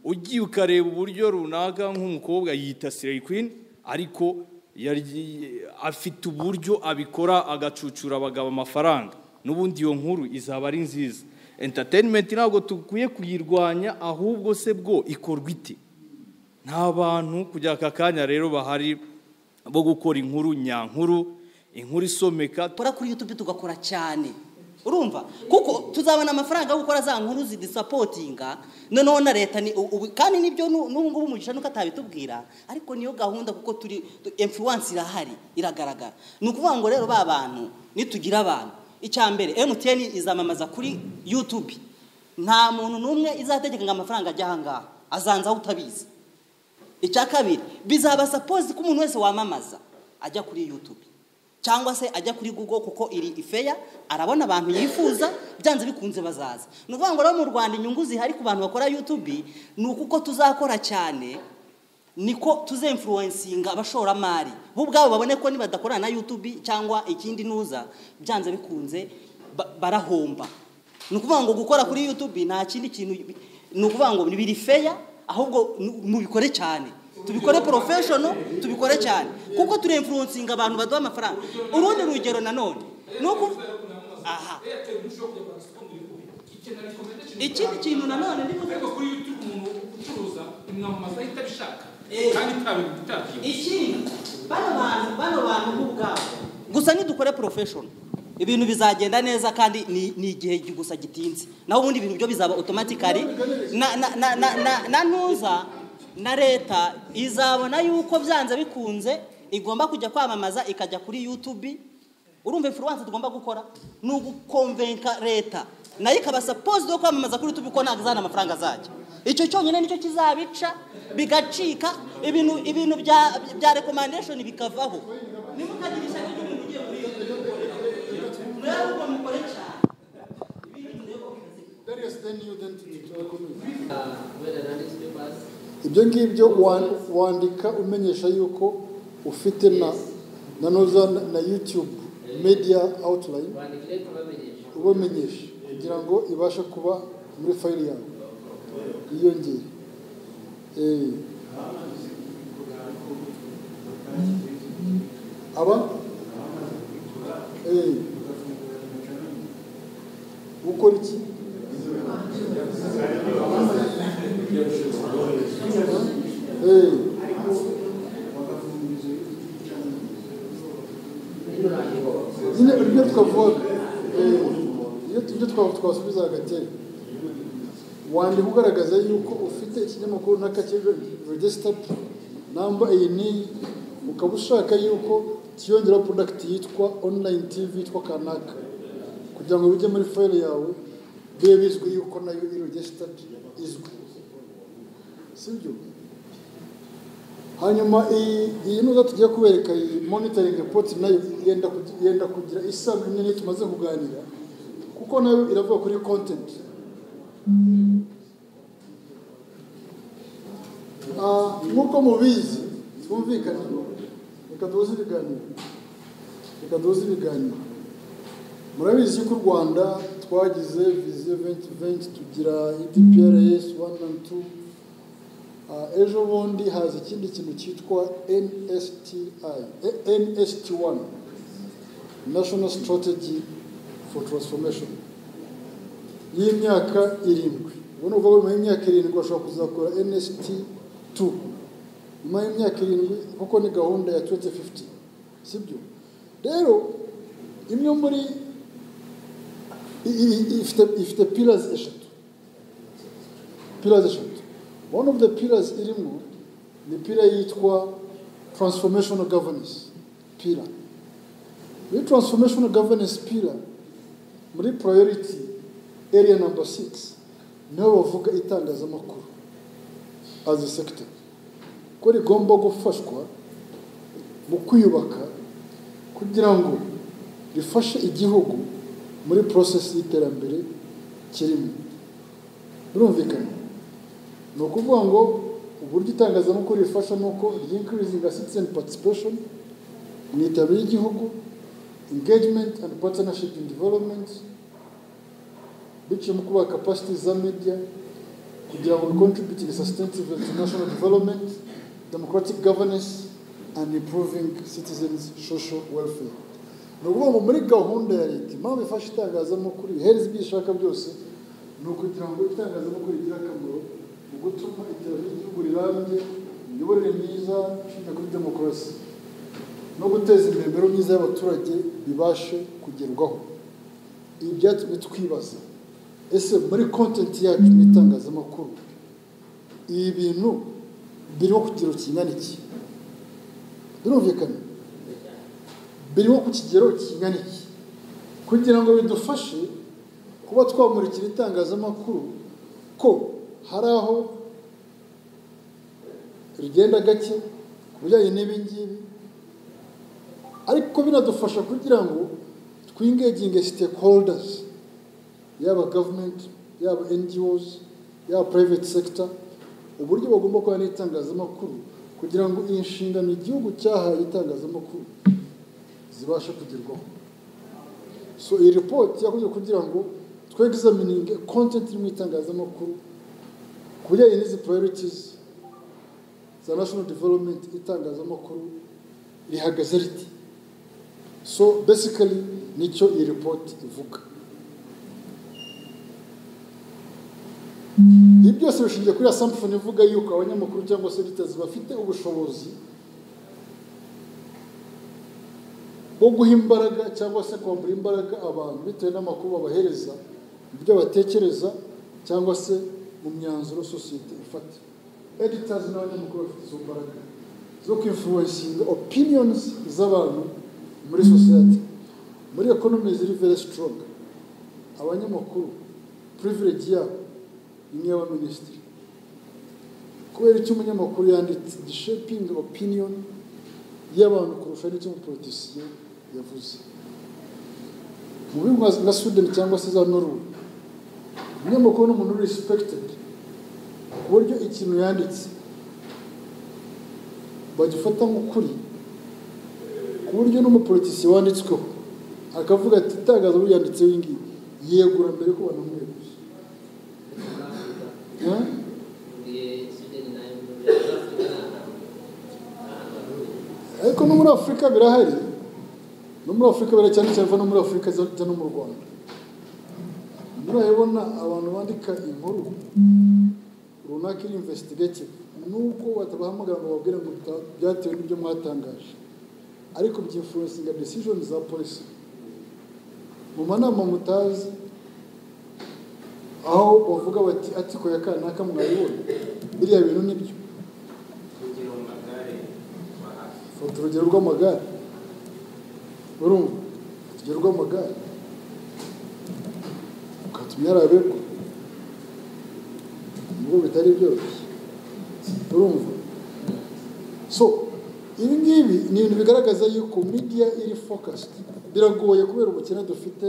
ugiye ukareba uburyo runaka nk'umukobwa yita sireyi kwini ariko yari- afite uburyo abikora agacucura abagabo amafaranga n'ubundi iyo nkuru izaba ari nziza enterinimenti ntabwo dukwiye kuyirwanya ahubwo se bwo ikorwa ite nta bantu kujya aka kanya rero bahari bo gukora inkuru nyankuru inkuru isomeka dukora kuri yutube tugakora cyane urumva kuko tuzabona amafaranga yo gukora za nkuru zidisapotinga noneho na leta ni ubu kandi nibyo nu- n'ubu ngubu umugisha nuko atabitubwira ariko niyo gahunda kuko turi tu- influence irahari iragaragara ni ukuvuga ngo rero ba bantu nitugira abantu icya mbere emutiyeni izamamaza kuri yutube nta muntu n'umwe izategeka ngo amafaranga ajye aha ngaha azanzaho utabizi icya kabiri bizaba sapozi ko umuntu wese wamamaza ajya kuri yutube cyangwa se ajya kuri google kuko iri ifeya arabona abantu yifuza byanze bikunze bazaza ni ukuvuga ngo rero mu rwanda inyungu zihari ku bantu bakora yutube ni uko tuzakora cyane niko tuzemfuruwensinga abashoramari bo ubwabo babone ko nibadakorana na yutube cyangwa ikindi nuza byanze bikunze ba- barahomba ni ukuvuga ngo gukora kuri yutube nta kindi kintu ni ukuvuga ngo biri feya ahubwo nu- mubikore cyane tubikore porofeshono tubikore cyane kuko turemfuruwensinga abantu baduha amafaranga urundi rugero nanone ni uku aha ikindi kintu nanone ni ariko kuri yutube umuntu ucuruza imwamamaza ahita abishaka kandi itabyibutse ikindi bano bantu bano bantu nk'ubwabo gusa nidukore porofeshono ibintu bizagenda neza kandi ni ni igihe gusa gitinze naho ubundi ibintu byo bizaba otomatikari na na- na- na- na- na ntuza na leta izabona yuko byanze bikunze igomba kujya kwamamaza ikajya kuri yutube urumva influence tugomba gukora ni ugukonvenka leta nayo ikaba sapozi yo kwamamaza kuri YouTube ko ntabwo izana amafaranga azajya icyo cyonyine nicyo kizabica bigacika ibintu ibintu bya bya recommendation bikavaho nimukagire ishyaka ry'umuntu ugiye muri iyo rero ubwo mukore cyane ibyo ngibyo wa- wandika umenyesha yuko ufite na na noza na- na yutube mediya awutirayini ubamenyesha kugira ngo ibashe kuba muri fayili yawe yiyongere Eh. aba Eh. gukora iki Eh. nyine ibyo twavuga eh, iyo ibyo twa- twasubizaga kera wandika ugaragaza yuko ufite ikinyamakuru naka kiri regisitadi namba iyi n'iyi ukaba ushaka yuko kiyongeraho prodakiti yitwa onurayini tivi yitwa kanaka kugira ngo bijye muri fayile yawe bibe bizwi yuko nayo iri regisitadi izwi sibyo hanyuma iyi iyi nuza tugiye kubereka iyi monitoring report nayo yenda kugi- yenda kugira isano nini tumaze kuganira kuko nayo iravuga kuri content Ah, nk'uko mubizi twumvikane reka duhuze ibiganiro reka duhuze ibiganiro murabizi yuko u rwanda twagize viziyo 2020 tugira idprs 1 and 2 Ah, ejo bundi haza ikindi kintu cyitwa NSTI eh, NST1 National Strategy for Transformation y'imyaka irindwi ubona uvuga nyuma y'imyaka irindwi bashobora kuzakora NST2 nyuma y'imyaka irindwi kuko ni gahunda ya 2050 sibyo rero imwe muri i- i- i- ifite ifite pillars eshatu pillars eshatu one of the pillars irimo ni pila yitwa transformational governance pila muri transformational governance pila muri priority area number six niho bavuga itangazamakuru as a sector ko rigomba gufashwa mu kwiyubaka kugira ngo rifashe igihugu muri process y'iterambere kirimo birumvikana ni ukuvuga ngo uburyo itangazamakuru rifasha ni uko ry'inkirizinga citizen participation mu iterambere ry'igihugu engagement and partnership in development biciye mu kubaka capacity za media kugira ngo bicontributing sustainable to national development democratic governance and improving citizens social welfare ni ukuvuga ngo muri gahunda ya leta impamvu ifasha itangazamakuru ihereza ibyo ishaka byose ni ukugira ngo itangazamakuru rigire akamaro mu gutuma iterambere ry'igihugu rirambye imiyoborere myiza ishingiye kuri demokarasi no guteza imbere imibereho myiza y'abaturage bibashe kugerwaho ibi byatumye twibaza ese muri kontenti yacu n'itangazamakuru ibi bintu birimo ku kigero kingana iki birumvikana birimo ku kigero kingana iki kugira ngo bidufashe kuba twamurikira itangazamakuru ko hari aho rigenda gake ku bijyanye n'ibi ngibi ariko binadufasha kugira ngo twingeginge stakeholders yaba government yaba NGOs yaba private sector uburyo bagomba kuba n'itangazamakuru kugira ngo iyi nshingano igihugu cyahaye itangazamakuru zibashe kugerwaho so iyi report yakoze kugira ngo twegizamininge content iri mu itangazamakuru ku bijyanye n'izi priorities za national development itangazamakuru rihagaze riti so basically nicyo iyi report ivuga ibi byose bishingiye kuri assumption ivuga yuko abanyamakuru cyangwa se editors bafite ubushobozi bwo guha imbaraga cyangwa se kwambura imbaraga abantu bitewe n'amakuru babahereza mu byo batekereza cyangwa se mu myanzuro sosiyete ifata editors n'abanyamakuru bafite izo mbaraga zo kwinfluencinga opinions z'abantu muri sosiyete muri economy ziri very strong abanyamakuru privilege yabo imwe y'abaminisitiri kubera icyo umunyamakuru yanditse gisheping opinion y'abantu kurusha n'icyo umupolitisiye yavuze mu bihugu nka sweden cyangwa se za norway umunyamakuru ni umuntu respected ku buryo ikintu yanditse bagifata nk'ukuri ku buryo n'umupolitisiye wanditsweho akavuga ati itangazo yanditseho iyi ngiyi yegura mbere ko banamweguye ariko no muri afurika birahari no muri afurika birahari cyane cyane no muri afurika zijya no mu rwanda murabibona abantu bandika inkuru runaka iri investigative nubwo batabahamagara ngo bababwire ngo byatewe n'ibyo mwatangaje ariko byinfluencinga decision za polisi mu manama mutazi aho bavuga bati atiko ya kanaka mwabibona biriya bintu nibyo fata urugero rw'amagare urumva urugero rw'amagare ukatumya yarabegwa nubwo bitari byoroshye urumva so ibi ngibi ni ibintu bigaragaza yuko media iri focused biragoye kubera ubukene dufite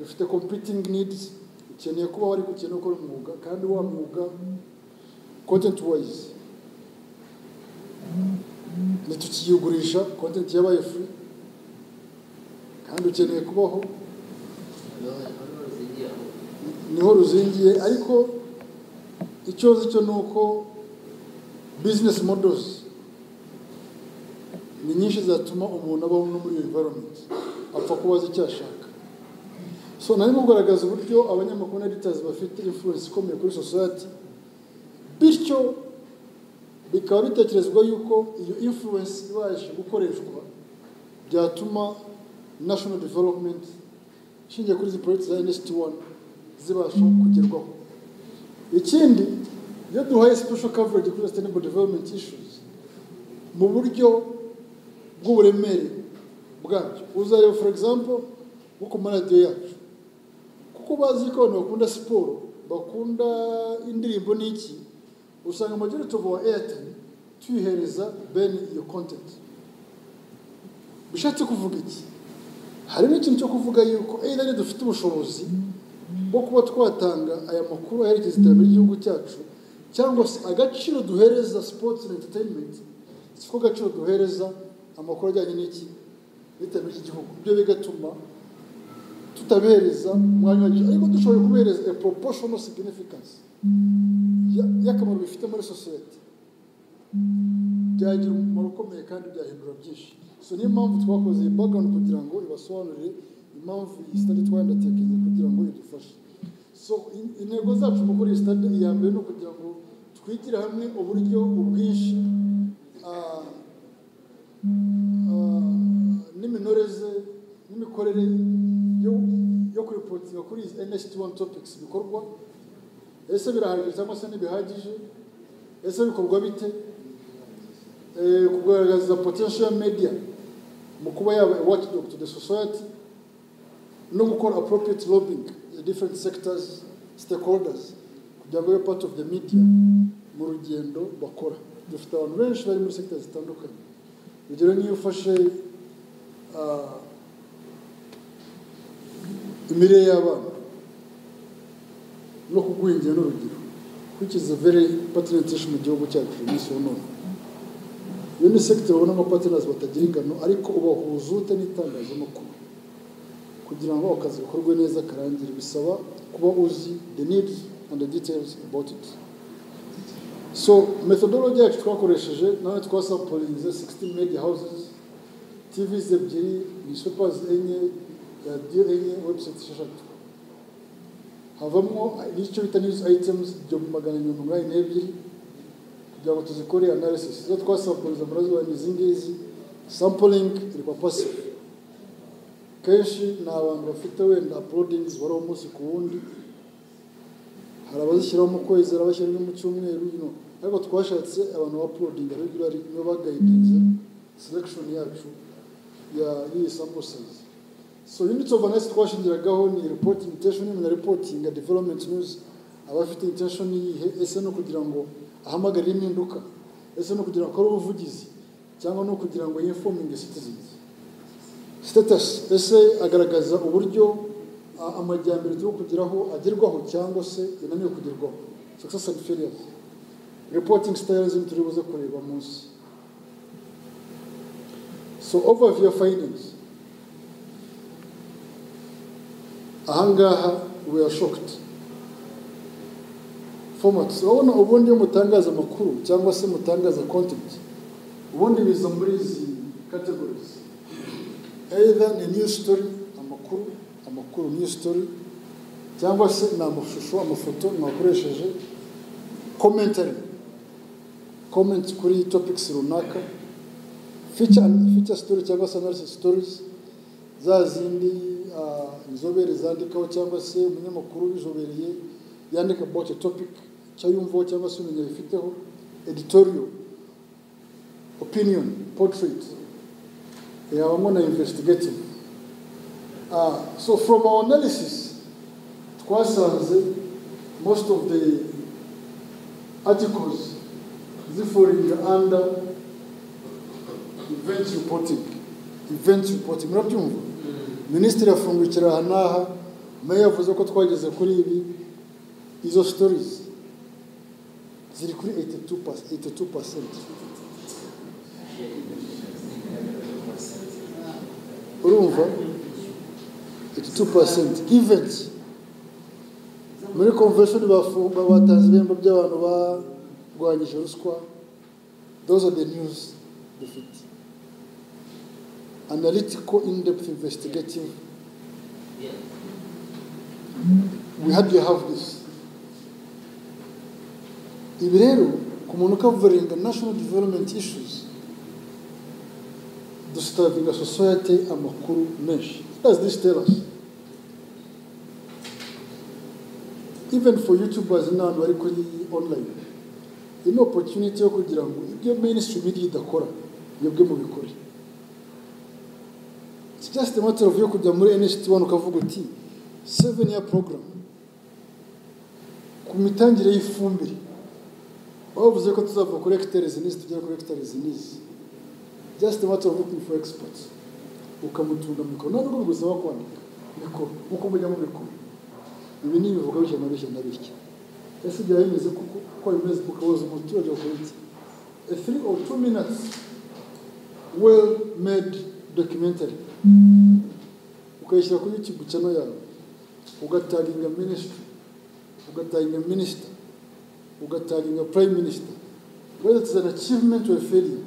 dufite competing needs ukeneye kuba wari gukena ukora umwuga kandi wa mwuga content wise ntitukiyigurisha content yabaye free kandi ukeneye kubaho niho ruzingiye ariko icyo nzi cyo ni uko business models ni nyinshi zatuma umuntu abaho no muri iyo environment apfa kuba azi icyo ashaka so nari kugaragaza uburyo abanyamakuru na editors bafite influence ikomeye kuri society bityo bikaba bitekerezwa yuko iyo influence ibasha gukoreshwa byatuma national development ishingiye kuri izi project za NST 1 zibasha kugerwaho ikindi iyo duhaye special coverage kuri sustainable development issues mu buryo bw'uburemere bwabyo uzareba for example nko ku maradiyo yacu kuko bazi ko abantu bakunda siporo bakunda indirimbo n'iki usanga majority of our airtel tuyihereza bene iyo content bishatse kuvuga iki hari n'ikintu cyo kuvuga yuko either dufite ubushobozi bwo kuba twatanga aya makuru aherekeza iterambere ry'igihugu cyacu cyangwa se agaciro duhereza sports and entertainment siko agaciro duhereza amakuru ajyanye n'iki n'iterambere ry'igihugu ibyo bigatuma tutabereza umwanya wagije ariko dushoboye kubereza a proportional significance ya- y'akamaro bifite muri sosiyete byagira umumaro ukomeye kandi byahindura byinshi so niyo mpamvu twakoze iyi background kugira ngo ibasobanurire impamvu iyi study twayandatekereje kugira ngo idufashe so in- intego zacu mu gukora iyi study iya mbere ni ukugira ngo twigire hamwe uburyo ubwinshi ah, ah, n'iminoreze n'imikorere yo yo kuripotinga kuri izi NHT one topics bikorwa ese birahagije cyangwa se ntibihagije ese bikorwa bite eh, kugaragaza potential media mu kuba yaba a watchdog to the society no gukora appropriate lobbying the different sectors stakeholders kugira ngo be part of the media mu rugendo bakora dufite abantu benshi bari muri sectors zitandukanye urugero niyo ufashe ah, imirire y'abana no kugwingira n'urugero which is a very pertinent issue mu gihugu cyacu umunsi wa none iyo ni sekiteri ubona nka patinazi batagira ingano ariko ubahuza ute n'itangazamakuru kugira ngo akazi gakorwe neza karangire bisaba kuba uzi the needs and the details about it so methodology yacu twakoresheje nawe twasaporinze 16 media houses tvs ebyiri newspapers enye radiyo enye website esheshatu havamo n'icyo bita news items igihumbi magana mirongo inani n'ebyiri kugira ngo tuzikore analysis izo twasampuriza muri zo izi ngizi sampling iriba passive kenshi ni abantu bafite wenda uploadings bariho umunsi ku wundi hari abazishyiraho mu kwezi hari abashyiraho mu cyumweru you know. ariko twashatse abantu ba uploading regularly nibo bagayidinze selection yacu ya y'iyi sample size so units of analysis twashingiragaho ni reporting intention na reporting development news abafite intention yihe ese no kugira ngo ahamagarire impinduka ese no kugira ngo akore ubuvugizi cyangwa no kugira ngo yifominge citizens status ese agaragaza uburyo a- amajyambere turi kugeraho agerwaho cyangwa se yananiwe kugerwaho success and failures reporting styles turi buze kureba munsi so overview of findings ahangaha we are shocked formats urabona ubundi iyo mutangaza amakuru cyangwa se mutangaza content ubundi biza muri izi categories either ni new story amakuru amakuru new story cyangwa se ni amashusho amafoto mwakoresheje commentary comment kuri topics runaka feature, feature story cyangwa se analysis stories za zindi ah, inzobere zandikaho cyangwa se umunyamakuru ubizobereye yandika about a topic icyo yumvaho cyangwa se umenya bifiteho editorial opinion portrait yabamo na investigative Ah, so from our analysis twasanze most of the articles ziforing under event reporting event reporting murabyumva minisitiri afungukira aha n'aha nayo yavuze ko twageze kuri ibi izo stories ziri kuri 82 pas- 82 percent urumva 82 percent event muri convention bafunga batanze ibihembo by'abantu barwanyije ruswa those are the news dufite analytical in-depth investigative. We had to have this. Ibi rero ku muntu ukavuringa national development issues dusitabinga society amakuru menshi. What does this tell us? Even for YouTubers n'abantu bari kuri online, ino opportunity yo kugira ngo ibyo ministry media idakora mwebwe mubikore it's just a matter of yo kujya muri NHT one ukavuga uti seven year program ku mitangire y'ifumbire bavuze ko tuzava kuri hectares n'izi tugera kuri hectares n'izi just a matter of looking for experts ukamutunga mikoro nta nubwo bigusaba kwandika mikoro nk'uko mujya mu mikoro ibi ni ibivuga bitya na bitya na bitya ese byaba bimeze kuko uko bimeze ukabaza umuturage wakora iki a three or two minutes well made documentary ukayishyira kuri youtube channel yawe ugataginga minisitiri ugataginga minisita ugataginga prime minister whether it's an achievement or a failure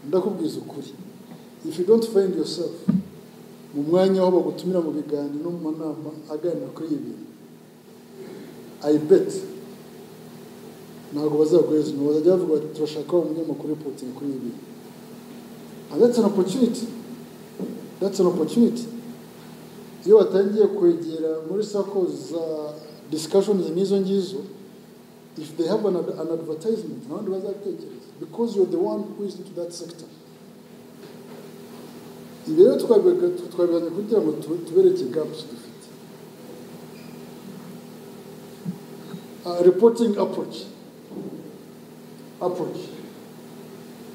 ndakubwiza ukuri if you don't find yourself mu mwanya aho bagutumira mu biganiro no mu manama aganira kuri ibi bintu i bet ntabwo bazaguheza inyuma bazajya bavuga bati turashaka wa munyamakuru w'ipotingi kuri ibi bintu and that's an opportunity that's an opportunity iyo batangiye kwegera muri sako za discussions nk'izo ngizo if they have an, ad- an advertisement nta wundi bazatekereza because you're the one who is into that sector ibi rero twabiga- twabiganye kugira ngo tu- tubereke gaps dufite uh, reporting approach approach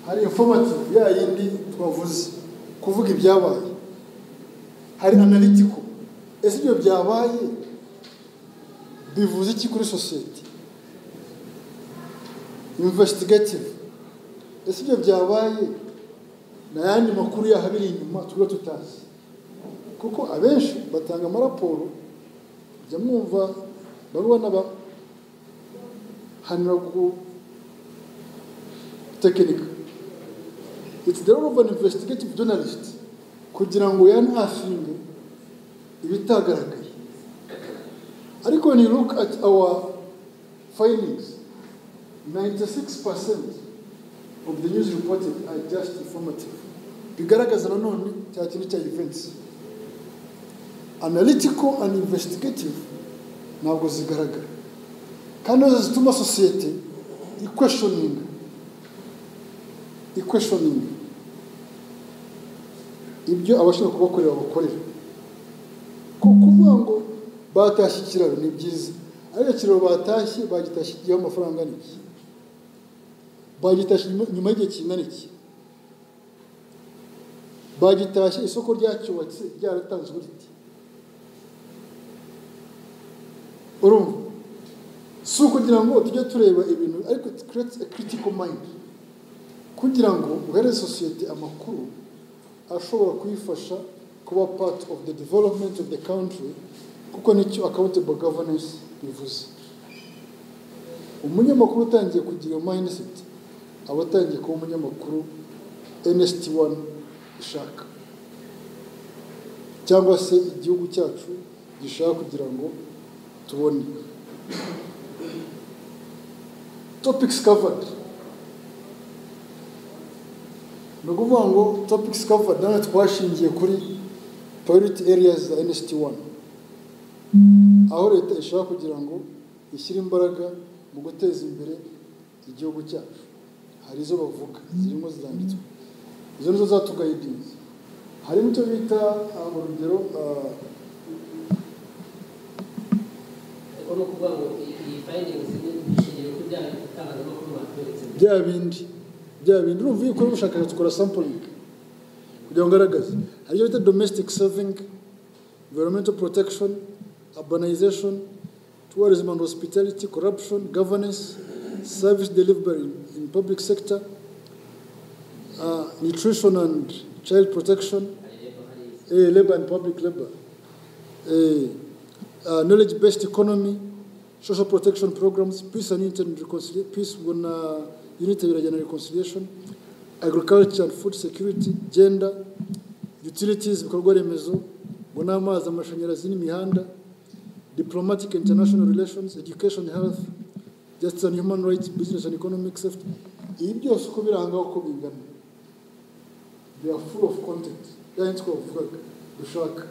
hari informative ya yindi twavuze kuvuga ibyabaye hari analytical ese ibyo byabaye bivuze iki kuri sosiyete investigative ese ibyo byabaye ni ayandi makuru yahabiri inyuma tuba tutazi kuko abenshi batanga amaraporo jya mwumva baruwa n'abahanira ku tekinika iti the role of an investigative journalist kugira ngo yanafinge ibitagaragaye ariko when you look at our findings 96% of the news reported are just informative bigaragaza nanone cya kintu cya events analytical and investigative ntabwo zigaragara kandi nizo zituma sosiyete ikweshoninga ikweshoninga ibyo abashinzwe kubakorera bakorera ko kuvuga ngo batashye ikiraro ni byiza ariko ikiraro batashye bagitashye igiheho amafaranga angana iki bagitashye nyuma- nyuma y'igihe kingana iki bagitashye isoko ryacyubatse ryaratanzwe riti urumva si ukugira ngo tujye tureba ibintu ariko it creates a critical mind kugira ngo uhereze sosiyete amakuru ashobora kuyifasha kuba part of the development of the country kuko nicyo accountable governance bivuze umunyamakuru utangiye kugira iyo mindset aba atangiye kuba umunyamakuru nst 1 ishaka cyangwa se igihugu cyacu gishaka kugira ngo tubone topics covered ni ukuvuga ngo topics covered nanone twashingiye kuri priority areas za nst 1 aho leta ishaka kugira ngo ishyire imbaraga mu guteza imbere igihugu cyacu hari izo bavuga zirimo ziranditswe izo nizo zatugayidinze harimo icyo bita ah, mu rugero ah, ariko ni ukuvuga ngo iyi- iyi findings ni ishingiye kuri bya itangazamakuru batweretse bya bindi bya bindi urumva iyo ukora ubushakashatsi ukora sampling kugira ngo ugaragaze hari icyo bita domestic serving environmental protection urbanization tourism and hospitality corruption governance service delivery in, in public sector uh, nutrition and child protection eh, labor and public labor eh, uh, knowledge based economy social protection programs peace and unity and reconciliation peace on uh, unity and reconciliation agriculture and food security gender utilities ibikorwa remezo ngo ni amazi amashanyarazi n'imihanda diplomatic and international relations education health justice and human rights business and economic safety ibi byose uko birangaho uko bingana they are full of content yani twavugaga dushaka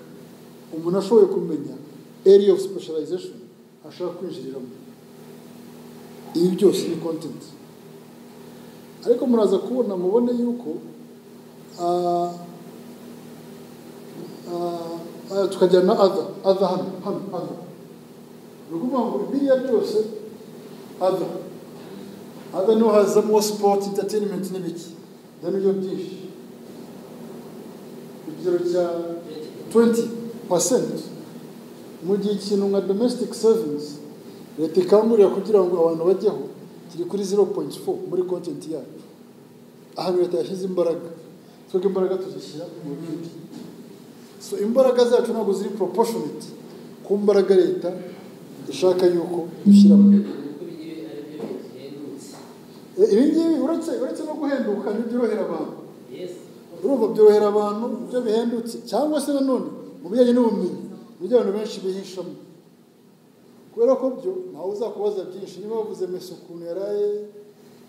umuntu ashoboye kumenya area of specialization ashaka kwinjiriramo ibi byose ni content ariko muraza kubona mubone yuko ah, ah, ah, tukajyana na other other hano hano other ni ukuvuga ngo biriya byose other other niho hazamo sport entertainment n'ibiki then ibyo byinshi ikigero cya 20% mu gihe ikintu nka domestic service leta ikangurira kugira ngo abantu bajyeho kiri kuri 0.4 muri content yacu ahantu leta yashyize imbaraga twebwe imbaraga tuzishyira mu bindi so imbaraga zacu ntabwo ziri proportionate ku mbaraga leta ishaka yuko dushyiramo kuko bigiye ari byo bihendutse Eh, ibi ngibi uretse uretse no guhenduka ntibyorohera abantu yesi urumva byorohera abantu ibyo bihendutse cyangwa se nanone mu bijyanye n'ubumenyi mu byo abantu benshi bihishamo kubera ko byo ntawe uzakubaza byinshi niba bavuze mesi ukuntu yaraye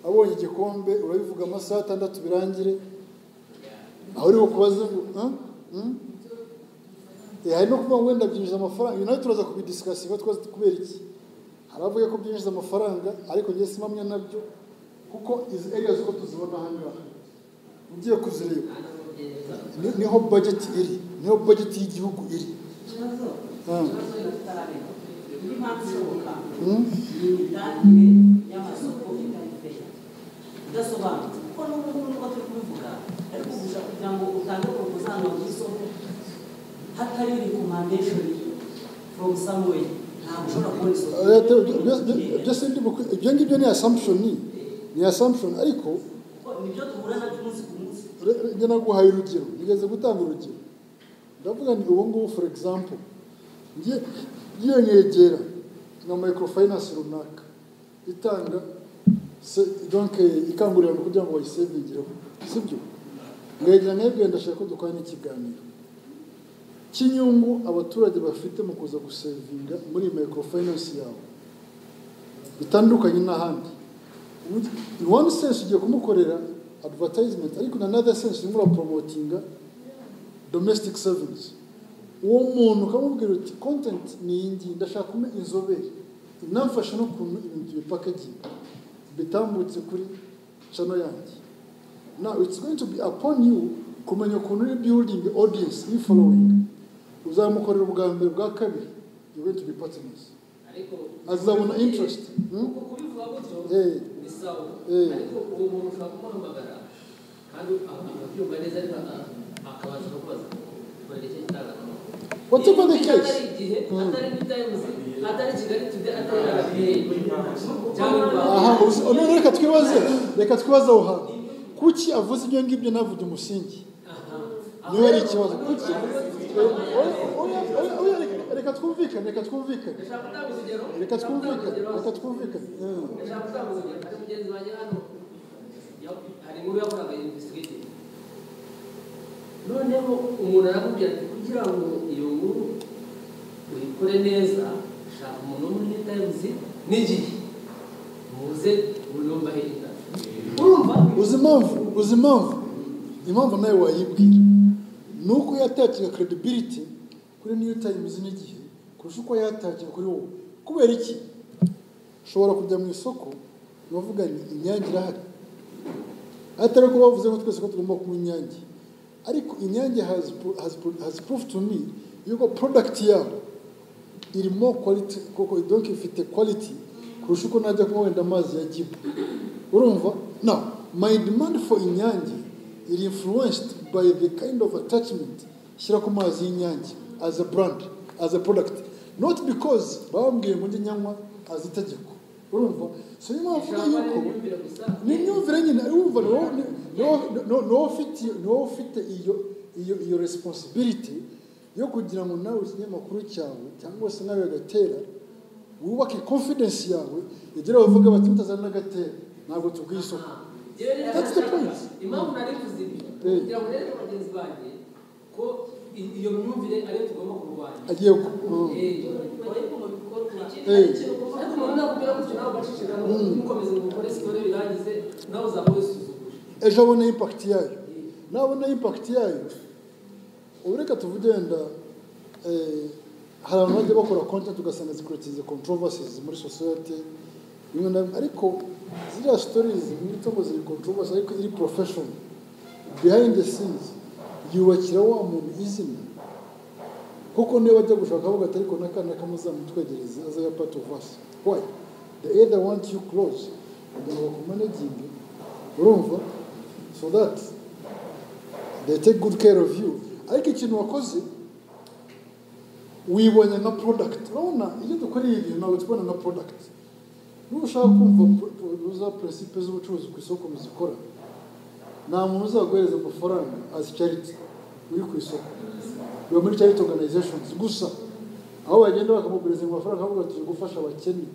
abonye igikombe urabivuga amasaha atandatu birangire aho uri bukubaze ngo "Huh? Hmm?" Eh, hari no kuvuga ngo wenda byinjiza amafaranga ibi nawe turaza kubidisikasi kuba twazi kubera iki hari avuga ko byinjiza amafaranga ariko njye simamwe nabyo kuko izi areas uko tuzibona hano ugiye kuzireba ni- niho budget iri niho budget y'igihugu iri ikibazo Ah. ikibazo y'ubutarareba indi mpamvu ishoboka Mm. ni imitangire y'amasoko itari idasobanutse kuko n'ubu ngubu niko turi kubivuga ariko gusa kugira ngo utange porogozanga ku isoko hatari recommendation from somewhere ntabwo ushobora kubona isoko leta byose- byose- byose ndi bukwi- ibyo ngibyo ni assumption ni assumption ariko kuko nibyo duhura nabyo umunsi ku munsi re- re- njye naguhaye urugero nigeze gutanga urugero ndavuga ni ubu ngubu for example ngiye ngiye nyegera nka microfinance runaka itanga se- donc eh, ikangurira abantu kugira ngo bayisevingireho sibyo mwegera mwebwe ndashaka ko dukora n'ikiganiro cy'inyungu abaturage bafite mu kuza gusevinga muri iyi microfinance yawe bitandukanye n'ahandi in one sense ugiye kumukorera advertisement ariko in another sense urimo urapromotinga domestic servings uwo muntu ukamubwira uti content ni iyi ngiyi ndashaka kuba inzobere inamfasha no kuntu ibintu bipaketinga bitambutse kuri cano yanjye now it's going to be upon you kumenya ukuntu uri building audience uri following uzamukorera ubwa mbere ubwa kabiri you're going to be partners ariko azabona interest hmm? kuko kubivuga gutyo Eh. ni sawa Eh. ariko uwo muntu ushobora kumuhamagara kandi akabyumva neza ariko aka- akabasha kubaza kurera icyo gitangazamakuru Whatever the Iyo case. atari igihe Mm. atari new times atari kigali today atari rba cyangwa u Rwanda. aha uzi- oh, none reka twibaze reka twibaze aho hantu kuki avuze ibyo ngibyo ntavuge umusingi niba ari ikibazo kuki Oya, oya, oya, oya, reka- reka twumvikane reka twumvikane Ndashaka gutanga urugero reka twumvikane urugero. reka twumvikane Yeah. ndashaka gutanga urugero hari mugenzi wanjye hano ya- hari inkuru yakoraga investigating noneho umuntu aramubwira ati kugira ngo iyo nkuru uyikore neza shaka umuntu wo muri tayimuzi n'igihe muze urumva hirya urumva uzi impamvu uzi impamvu impamvu nawe wayibwira ni uko yatakira credibility kuri new times n'igihe kurusha uko yatakira kuri wowe kubera iki ushobora kujya mu isoko bavuga ni inyange irahari atari uko bavuze ngo twese ko tugomba kunywa inyange ariko inyange has, pro- has, pro- has proof to me yuko product yabo irimo quality kuko donc ifite quality kurusha uko najya kunywa wenda amazi ya gibu urumva now my demand for inyange iri influenced by the kind of attachment shyira ku mazi y'inyange as a brand as a product not because bambwiye ngo njye nyanywa as itegeko urumva so niyo mpamvu ushaka uvuga yuko n'imyumvire gusa ni imyumvire nyine urumva ni wowe- ni- ni wowe- ni wowe- ni wowe ufite- ni wowe ufite iyo iyo iyo responsibility yo kugira ngo nawe ikinyamakuru cyawe cyangwa se nawe agatera wubake confidence yawe igira bavuga bati mutazana agatera ntabwo tubwiye isoko Yewe rero That's the ndashaka- point. impamvu nari mvuze ibi Eh. kugira ngo nereke bagenzi banjye ko i- iyo myumvire ariyo tugomba kurwanya agiye ku Eh, Eh. ariko umuntu nakubwira gutyo nawe ugaceceka ntukomeze ngo ukore siporo birangize nawe uzaba wisuzuguje ejo abona impact yayo nabona impact yayo ubu reka tuvuge wenda eh, hari abantu bajya bakora content ugasanga zikurikije controversies muri society bimwe na bimwe ariko ziriya stories mwita ngo ziri controversy ariko iri profession behind the scenes yubakira wa muntu izina kuko niba bajya gushaka avuga ati ariko n'akana kamuzamutwegereze as a part of us why they either want you close kugira ngo bakumanaginge urumva so that they take good care of you ariko ikintu wakoze wibonye nka product urabona iyo dukora ibi bintu ntabwo tubona nka product niba ushaka kumva pro- pro- za principe z'ubucuruzi ku isoko muzikora nta muntu uzaguhereza amafaranga as charity uri ku isoko biba muri charity organizations gusa aho bagenda bakamuguliza amafaranga avuga tuje gufasha abakene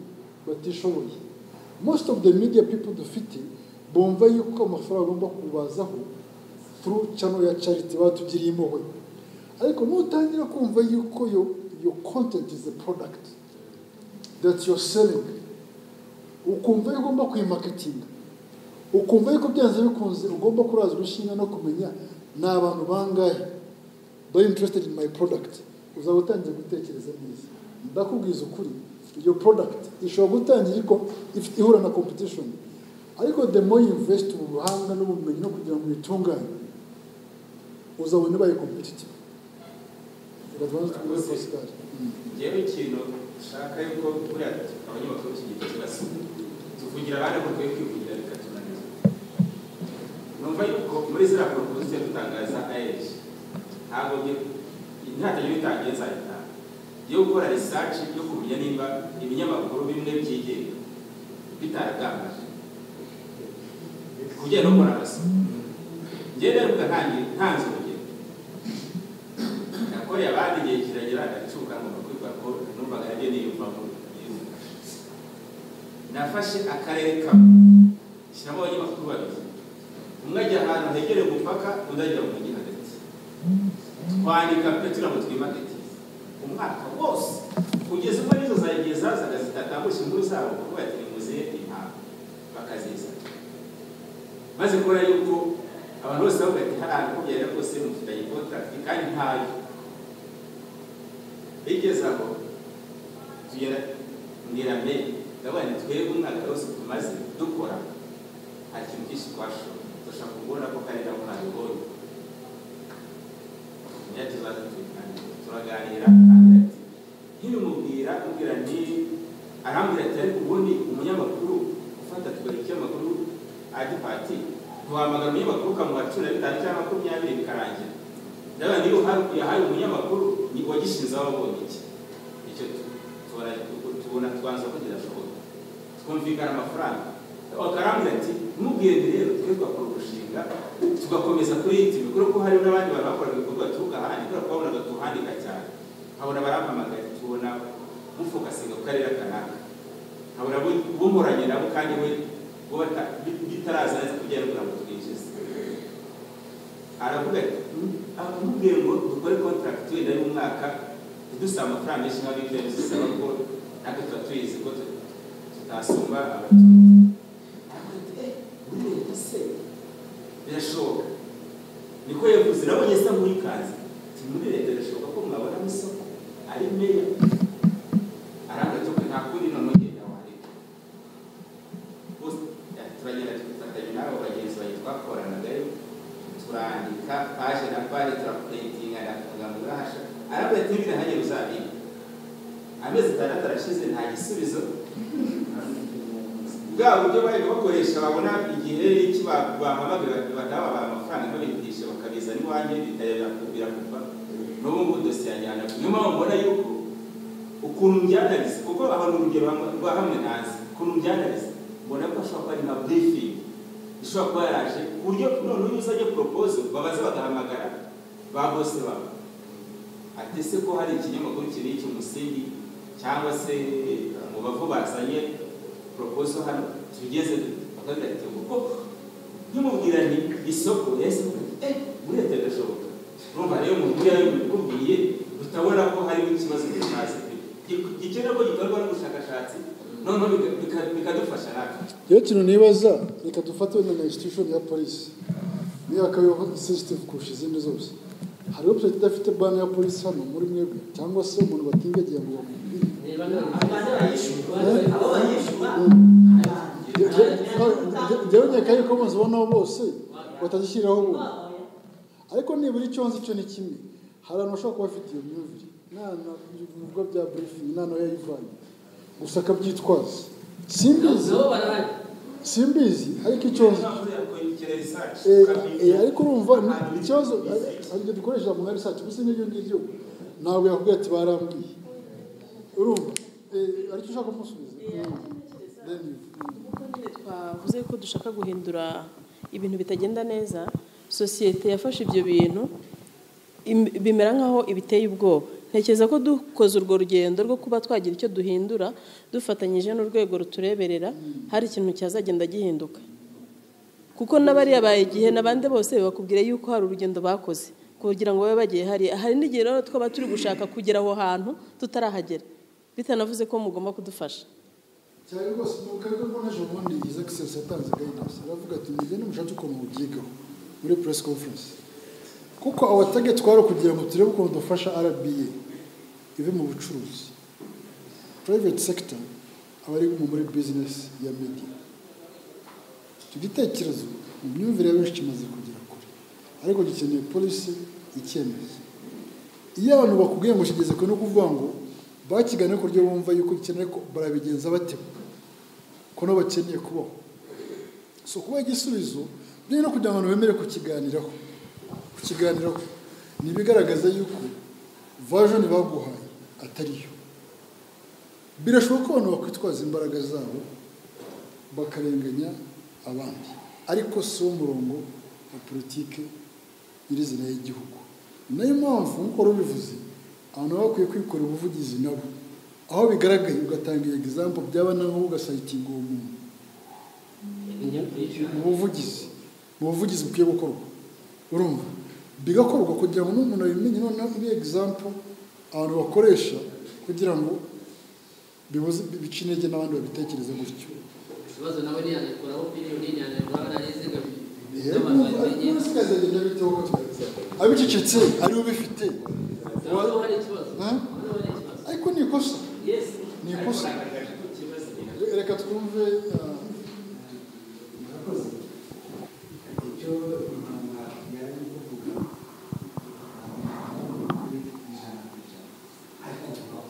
batishoboye most of the media people dufite bumva yuko amafaranga agomba kubazaho through channel ya charity batugiriye impuhwe ariko nutangira kumva yuko yo your content is a product that you're selling ukumva yuko ugomba kuyimaketinga ukumva yuko byanze bikunze ugomba kurazwa inshinga no kumenya ni abantu bangahe bari interested in my product uzaba utangiye gutekereza neza ndakubwiza ukuri iyo product ishobora gutangira ariko ifite ihura na competition ariko the more you invest mu buhanga n'ubumenyi no kugira ngo uyitunganye uzabona ibaye competitive reka tubanze tubwire Pascal Mm. ngewe ikintu nshaka yuko buriya abanyamakuru b'iki gihe kibasa tuvugira abandi aho dukwiye kwivugira bikatunaniza numva yuko muri ziriya poroguru tujya dutangaza ayeje ntabwo ntatagire utangiye nzayitanga yo gukora research yo kumenya niba ibinyamakuru bimwe byigenga bitaragambaje kugenda ukora amasomo njyewe rero ugatangira ntanze urugero nakoreye abandi igihe kiragera agacuka ngomba kwibwira ko numvaga nanjye niyumvamo niyumva. nafashe akarere kamwe shyiramo abanyamakuru babiri umwe ajya ahantu hegereye umupaka undi ajya mu mujyi hagati twandika pe tugira ngo twimakete umwaka wose kugeza ubwo n'izo zagiye zazaga zitatambutse inkuru zabo kuko yatirimuziye impamvu bakazizana maze kubona yuko abantu bose bavuga ati hariya nakubwira rwose mufitanye kontakiti kandi ntayo bigeze aho tugera mbwira me ndavuga nti twebwe umwaka wose tumaze dukora nta kintu cyinshi twashoboye dushaka kubona ko kari nabo ntabibonye niyo tuzaza tubiganira turaganira agira ati nkibimubwira mubwira nti arambwira ati ariko ubundi umunyamakuru ufata tugari ikinyamakuru adipati ntiwamagana umunyamakuru ukamuha cumi na bitanu cyangwa makumyabiri bikarangira ndabaga niyo uha- yahaye umunyamakuru ni wagishinze wabonye iki icyo tu- tubona tubona twanza ko kirashoboka twumvikana amafaranga bakarambwira ati ntimubwire nti rero twe twakora umushinga tugakomeza kuri iyi tivi kubera ko hari n'abandi bantu bakoraga ibikorwa baturuka ahandi kubera ko babonaga tuhandika cyane nkabona barampamagaye tubona mufokasinga ku karere kanaka nkabona bu- bumuranye nabo kandi we bo bata- bi- bitaraza neza kugira ngo ntabwo twinjize aravuga ati amubwiye ngo dukore contract wenda y'umwaka ntidusaba amafaranga menshi nka bibiri bisaba ko natwe tuba tuyizi ko tu- tutasumba abaturage aravuga ati eh muri leta se birashoboka niko yavuze nabonye asa nk'uyikanze ati muri leta birashoboka ko mwabonamo isoko ari meya aravuga ati "Ok, nta kundi noneho genda wareka bose turagenda dufatanya n'abo bagenzi bawe twakoranagayo turandika paje na paje turapurentinga na amagambo urahasha aravuga ati "Niba bidahagije uzabiga amezi atandatu arashize nta gisubizo bwa buryo bari bakoresha babona igihe n'iki ba- bahamagaye bati badababaye amafaranga babigisha bakabizana iwanjye bitajya birakupa n'ubu ngubu dosiye yajyana niyo mpamvu mbona yuko ukuntu mbyandariza kuko abantu urugero hamwe- rwa hamwe ntazi ukuntu mbyandariza mbona ko ashobora kuba ari nka briefing ishobora kuba yaraje ku buryo none uyu uzajya propose babaze bagahamagara ba bose babo ati se ko hari ikinyamakuru kiri iki umusingi cyangwa se mu bavu bazanye proposo hano tugeze bakagira ati kuko nkimubwira nti isoko yahise avuga ati eh muri leta birashoboka urumva rero mu buryo yari bikubwiye utabona ko harimo ikibazo gitazi gikenera ko gikorwa n'ubushakashatsi noneho bika- bika- bikadufasha natwe rero ikintu nibaza reka dufate wenda na institution ya polisi niyo akabaho sensitive kurusha izindi zose hari website idafite bana ya polisi hano muri mwebwe cyangwa se umuntu batindagiye ngo bamubwire niba nta abantu bayishyura abo bayishyura Jye- jye- jye- jyewe nyakaye ko muzibonaho bose batazishyiraho ubu ariko nibura icyo nzi cyo ni kimwe hari abantu bashobora kuba bafite iyo myumvire nana ibikorwa bya briefing nana yayivanye gusa akabyitwaza simbizi nabo barahari simbizi ariko icyo nzi Eh, eh, ariko urumva ni- ikibazo aribyo dukoresha mu research gusa n'ibyo ngibyo ntabwo yakubwira ati barambwiye urumva Eh, aricyo ushaka kumusubiza Then you- Nk'uko nyine twavuze ko dushaka guhindura ibintu bitagenda neza sosiyete yafashe ibyo bintu im- bimera nk'aho ibiteye ubwoba ntekereza ko dukoze urwo rugendo rwo kuba twagira icyo duhindura dufatanyije n'urwego rutureberera hari ikintu cyazagenda gihinduka kuko n'abariya baye igihe n'abandi bose bakubwira yuko hari urugendo bakoze kugira ngo babe bagiye hariya hari n'igihe rero twaba turi gushaka kugera aho hantu tutarahagera bitanavuze ko mugomba kudufasha cyane rwose mu karere ko naje ubundi Isaac Seso yatanze guidance aravuga ati mugende mushake ukuntu mubyigaho muri press conference kuko our target twari ukugira ngo turebe ukuntu dufasha RBA ive mu bucuruzi private sector abari mu muri business ya media icyo gitekerezo mu myumvire ya benshi kimaze kugera kure ariko gikeneye polisi icyemeza iyo abantu bakubwiye ngo kigeze kure no kuvuga ngo bakigane ku buryo bumva yuko gikenewe ko barabigenza bate ko nabo bakeneye kubaho so kuba igisubizo ni no kugira ngo abantu bemere kukiganiraho kukiganiraho ni ibigaragaza yuko vajoni baguhaye atariyo birashoboka ko abantu bakwitwaza imbaraga zabo bakarenganya abandi ariko si wo murongo wa politiki nyirizina y'igihugu ni nayo mpamvu nk'uko wari ubivuze abantu baba bakwiye kwikorera ubuvugizi nabo aho bigaragaye ugatanga egizampo byaba naho ugasayitinga uwo muntu mu buvugizi mu buvugizi bukwiye gukorwa urumva bigakorwa kugira ngo n'umuntu abimenye noneho ibe egizampo abantu bakoresha kugira ngo bibuze bice intege n'abandi babitekereze gutyo ikibazo nawe ntiyanayikoraho miliyoni ntiyanayikoraho narize kabiri bizagenda biteho ko abicecetse ariwe ubifite hano hari ikibazo Eh? hano hari ikibazo ariko ni ikosa yesi ni ikosa reka twumve ah, icyo impanga yari kuvuga kuri ijana ku ijana ariko kubaho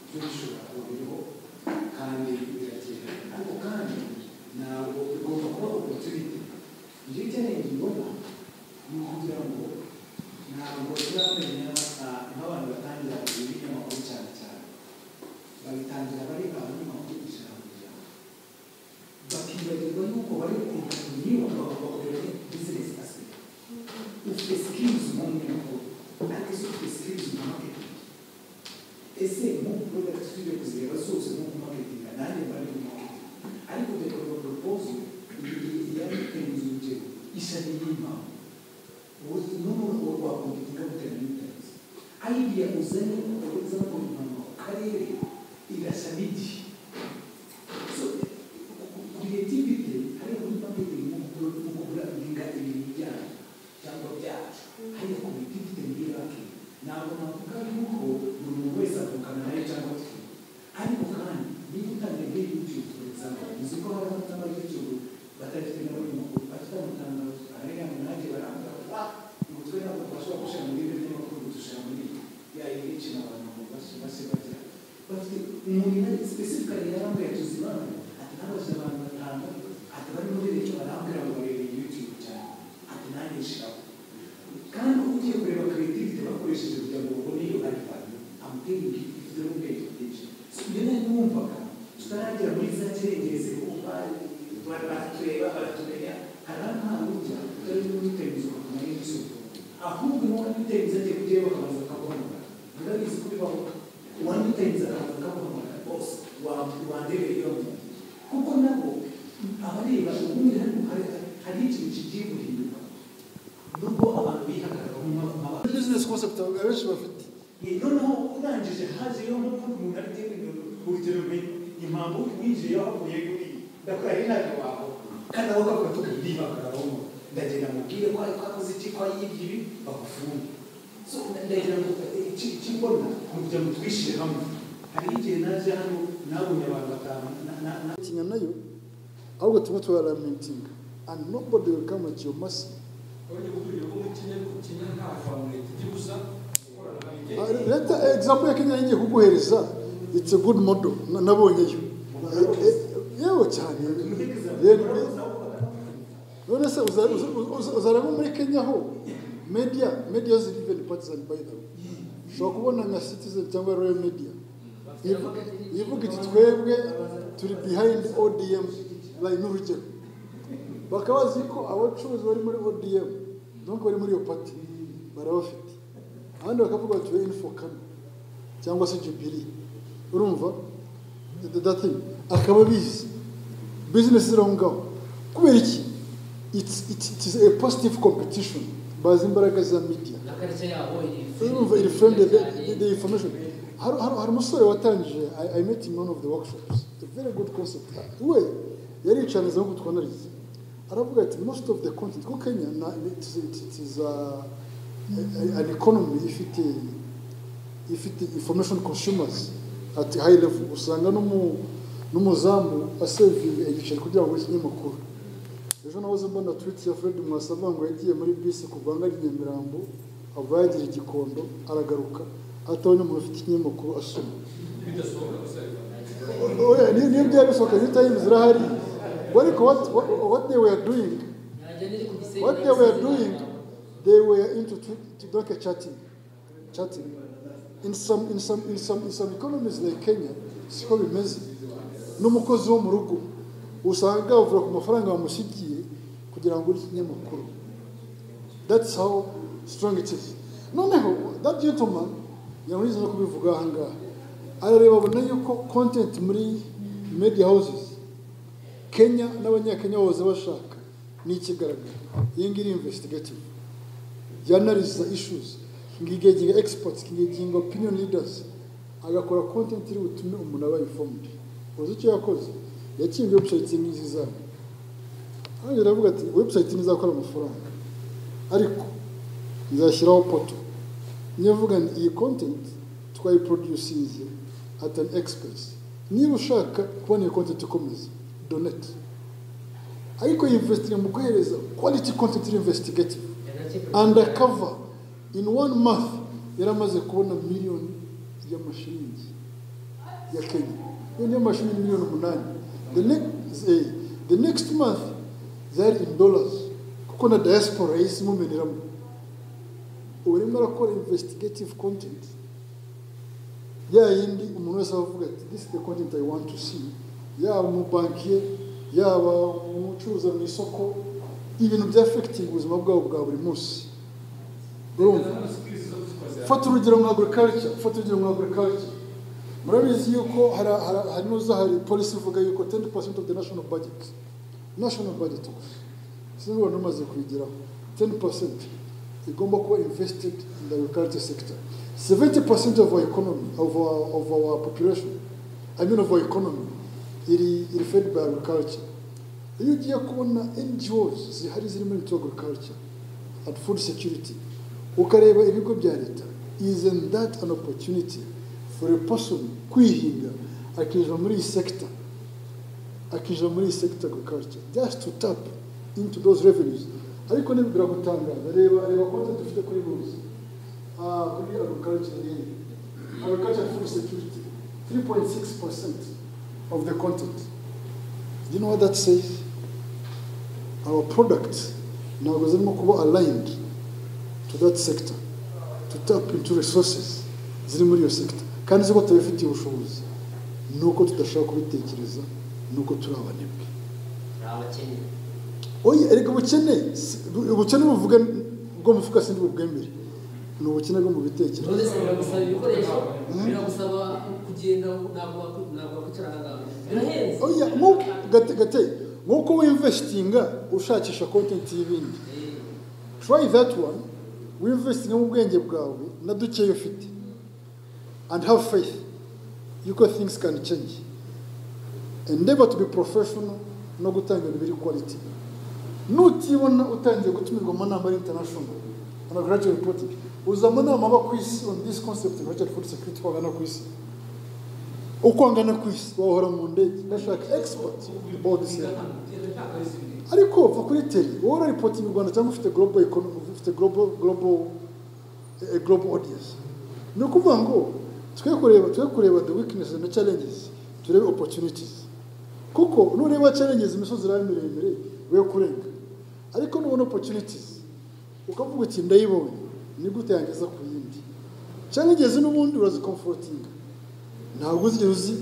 cyo gishobora kuba biriho kandi birakira ariko kandi ntabwo bigomba kuba ukuntu ubite ibyo ukeneye kuyibona ni ukugira ngo ntabwo turamenya ah, nk'abantu batangira ibinyamakuru cyane cyane babitangira bari abanyamakuru ijana ku ijana bakibagirwa yuko bari kunyura bakabakorera bizinesi asigaye ufite sikirizi mu nyungu ariko ese ufite sikirizi mu maketingi ese mu porodakiti tujya kuzireba zose no ku maketingi nanjye mba ndi mu maketingi ariko reka ngo poropozo yari itemezo urugero ishami y'impamvu n'umuntu wo wakompetinga bitewe n'itariki ayigiye uzanye ukagereza ku mpamvu karere irasa n'igihe kuretivite hariho n'amabere y'umukuru no kugura ibinga ibintu byacu cyangwa byacu hariho kuretivite muri banki ntabwo navuga yuko buri muntu wese avukana nayo cyangwa twe ariko kandi niba utangiye muri youtube for example uzi ko hari abantu bari youtube batagifite n'abari makuru bafite amatangazo arenga munani baranga umutwe ntabwo bashobora gushyira muri bimwe n'amakuru gutushyira muri yayo benshi n'abantu basigagira bafite umuntu yari specifically yarambwira tuzimana ati nabaze abantu batanu ati bari muri icyo barambwira ngo barebe youtube cyane ati nanjye nshiraho kandi ugiye kureba creativity bakoresheje kugira ngo babone iyo ari value amutera ingiti ifite n'ubwenge bwinshi so iyo nari numvaga tutaragera muri za kirengereze kuko bari bari baratureba baratumenya hari ahantu ujya utari n'umutembezo bakuma y'ibisuko ahubwo n'uwo mutembezo agiye kujyayo bakabanza bakaguhamagara murabizi ko bibaho uwamuteza akaguhamagara bose wandebereye yombi kuko nabo abareba ubundi hano hari- hari ikintu kigiye guhinduka nubwo abantu bihagararaho nk'abantu business concept abenshi bafite noneho urangije hajeyo nk'uko umuntu ari genda urugero menya impamvu winjiye yahavuye kuri ndakora ari ntabwo waho kandi aho kavuga tuko ndibagararaho ndagenda mubwire ko ariko akoze iki ko yibye ibi bagufunge so ndagira ngo iki iki mbona ni ukugira ngo twishire hamwe hari igihe naje hano nabonye abantu batanu na- na- na- tinya nayo ahubwo turimo turaramentinga and nobody will come at your mercy Abajya gukurira ko mukenya kukenya nta hantu leta ijya ibuza ikoranabuhanga Ah, leta example ya kenya yagiye kuguhereza it's a good model na- nabonyeyo Eh, eh, yewe cyane Ye- none se uza- uza- uza- uzareba muri kenya ho media media is even partisan by the way ushobora kubona nka citizen cyangwa royal media ivu- ivuga iti twebwe turi behind odm bayi n'urugero bakaba bazi ko abacuruzi bari muri odm donc bari muri iyo pati barabafite ahandi bakavuga bati info kane cyangwa se jubiri urumva dati akaba abizi bizinesi ziri aho ngaho kubera iki it's it's it is a positive competition bazi imbaraga za media akarishya yabo urumva iri frame the, the, the information hari hari hari umusore watangije I, I met in one of the workshops it's a very good concept we yaricaniza nkuko twanarize aravuga ati most of the content ko Kenya na it is, it is a, a, an economy ifite ifite information consumers at high level usanga no mu n'umuzamu asevinga igiceri kugira ngo ikinyamakuru ejo nahoze mbona twiti ya fred mwasaba ngo yagiye muri bisi ku rwanga nyamirambo ava yagira igikondo aragaruka atabonye umuntu ufite ikinyamakuru asoma oya niyo niyo byari bisohoka new times zirahari ariko what what what they were doing what they were doing they were into twi- to like a chatting chatting in some in some in some in some economies like Kenya siko bimeze n'umukozi wo mu rugo usanga avuga ku mafaranga bamusigiye kugira ngo ure ikinyamakuru That's how strong it is. Noneho, that gentleman, yamurize no kubivuga aha ngaha, arareba abona yuko content muri media houses, Kenya n'abanyakenya bose bashaka, ni ikigaragara. Iyi ngiyi ni investigative. Yanariza issues, ngigeginga experts, ngigeginga opinion leaders, agakora content iri butume umuntu aba informed. Uzi icyo yakoze? Yakinze website n'izi zabo. Hano aravuga ati, website nizakora amafaranga ariko nzashyiraho poto nyavuga ngo iyi content twayiproducinze at an expense niba ushaka kubona iyi content ikomeza donate ariko yinvestinga mu guhereza quality content iri investigative undercover in one month yari amaze kubona miliyoni y'amashiringi ya kenya miliyoni y'amashiringi miliyoni umunani the next, eh, the next month zari in dollars kuko na diaspora yahise imumeneramo ubu urimo arakora investigative content ya yindi umuntu wese avuga ati this is the content I want to see yaba umubankiye yaba umucuruza mu isoko ibintu bya affecting ubuzima bwabo bwa buri munsi urumva fata urugero nka agriculture fata urugero nka agriculture murabizi yuko hari hari- hari n'uzahari polisi ivuga yuko 10% of the national budget national budget gusa sinzi ubu umaze kuyigeraho ten percent igomba kuba invested in the agriculture sector seventy percent of our economy of our, of our population i mean of our economy iri iri fed by agriculture iyo ugiye kubona ngos zihari ziri muri into agriculture and food security ukareba ibigo bya leta isn't that an opportunity for a person kwihinga akiva muri iyi sector akija muri iyi sekita agriculture just to tap into those revenues ariko niba biragutangaza reba reba konti dufite kuri bose Ah, kuri agriculture nyine agriculture food security 3.6 percent of the content you know what that says our products ntabwo zirimo kuba aligned to that sector to tap into resources ziri muri iyo sector kandi ziko tubifitiye ubushobozi ni uko tudashaka kubitekereza ni uko turi abanebwe ni abakene oya ariko ubukene si- bu- ubukene buvuga bwo mufuka sindi bubwemere ni ubukene bwo mu bitekerezo rwose biragusaba ibikoresho biragusaba kugenda ntabwo wakwi- ntabwo wakwicara aha ngaha birahenze oya nk'uko- gate gate nk'uko winvestinga ushakisha content y'ibindi try that one winvestinga mu bwenge bwawe na dukeya ufite and have faith yuko things can change endeavor to be professional no gutanga ibintu biri quality nutibona utangiye gutumirwa mu nama y'international on graduate reporting uza mu nama aba ku isi on this concept of graduate food security uko angana ku isi uko angana ku isi wahora mu ndege gashaka expert about this year ariko va kuri teri wowe urarepotinga u rwanda cyangwa ufite global economy ufite global global a global audience ni ukuvuga ngo twe kureba twe kureba the weaknesses na challenges turebe opportunities kuko nureba challenges imisozi irabe miremire we kurenga ariko nubona opportunities ukavuga uti ndayibonye ni gute yangeza ku yindi challenges n'ubundi urazikomforotinga ntabwo uzigera uzi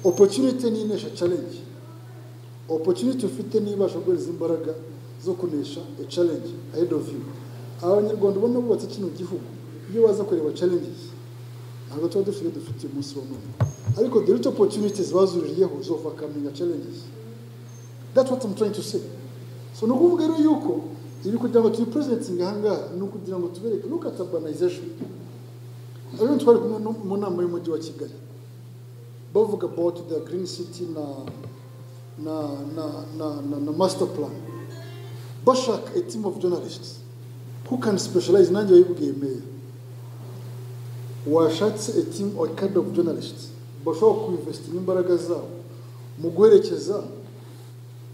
opportunity n'inesha challenge opportunity ufite niba ashobora guhereza imbaraga zo kunesha a challenge ahead of you abanyarwanda ubona bubatse kino gihugu iyo baza kureba challenges ntabwo tuba dufite dufite umunsi wa none ariko the little opportunities bazuririyeho zo overcoming challenges that's what I'm trying to say so ni ukuvuga rero yuko ibi kugira ngo tubi presenting aha ngaha ni ukugira ngo tubereke look at urbanization rero twari kumwe no mu nama y'umujyi wa kigali bavuga about the green city na na na na na, na master plan bashaka a team of journalists who can specialize nanjye wayibwiye meya washatse a team or kind of journalists bashobora kuinvestinga imbaraga zabo mu guherekeza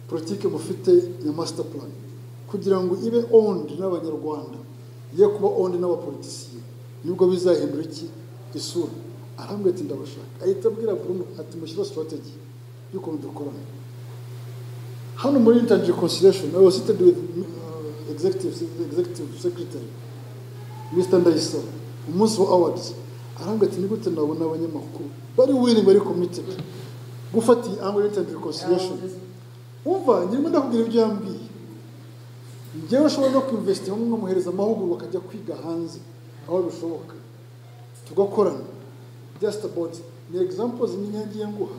politike mufite ya master plan kugira ngo ibe owned n'abanyarwanda ye kuba owned n'abapolitisiye nibwo bizahindura iki isura arambwira ati ndabashaka ahita abwira Bruno ati mushyira strategy y'ukuntu dukorana hano muri intangible conciliation I was seated with uh, executive, executive secretary Mr. Ndayisaba umunsi wa awards arambwira ati nigute nabona abanyamakuru bari willing bari committed gufata iyi angle y'intangible conciliation umva nyirimo ndakubwira ibyo yambwiye njyewe ushobora no kwinvestinga mwamuhereza amahugurwa akajya kwiga hanze aho bishoboka tugakorana just about ni examples nyine yagiye nguha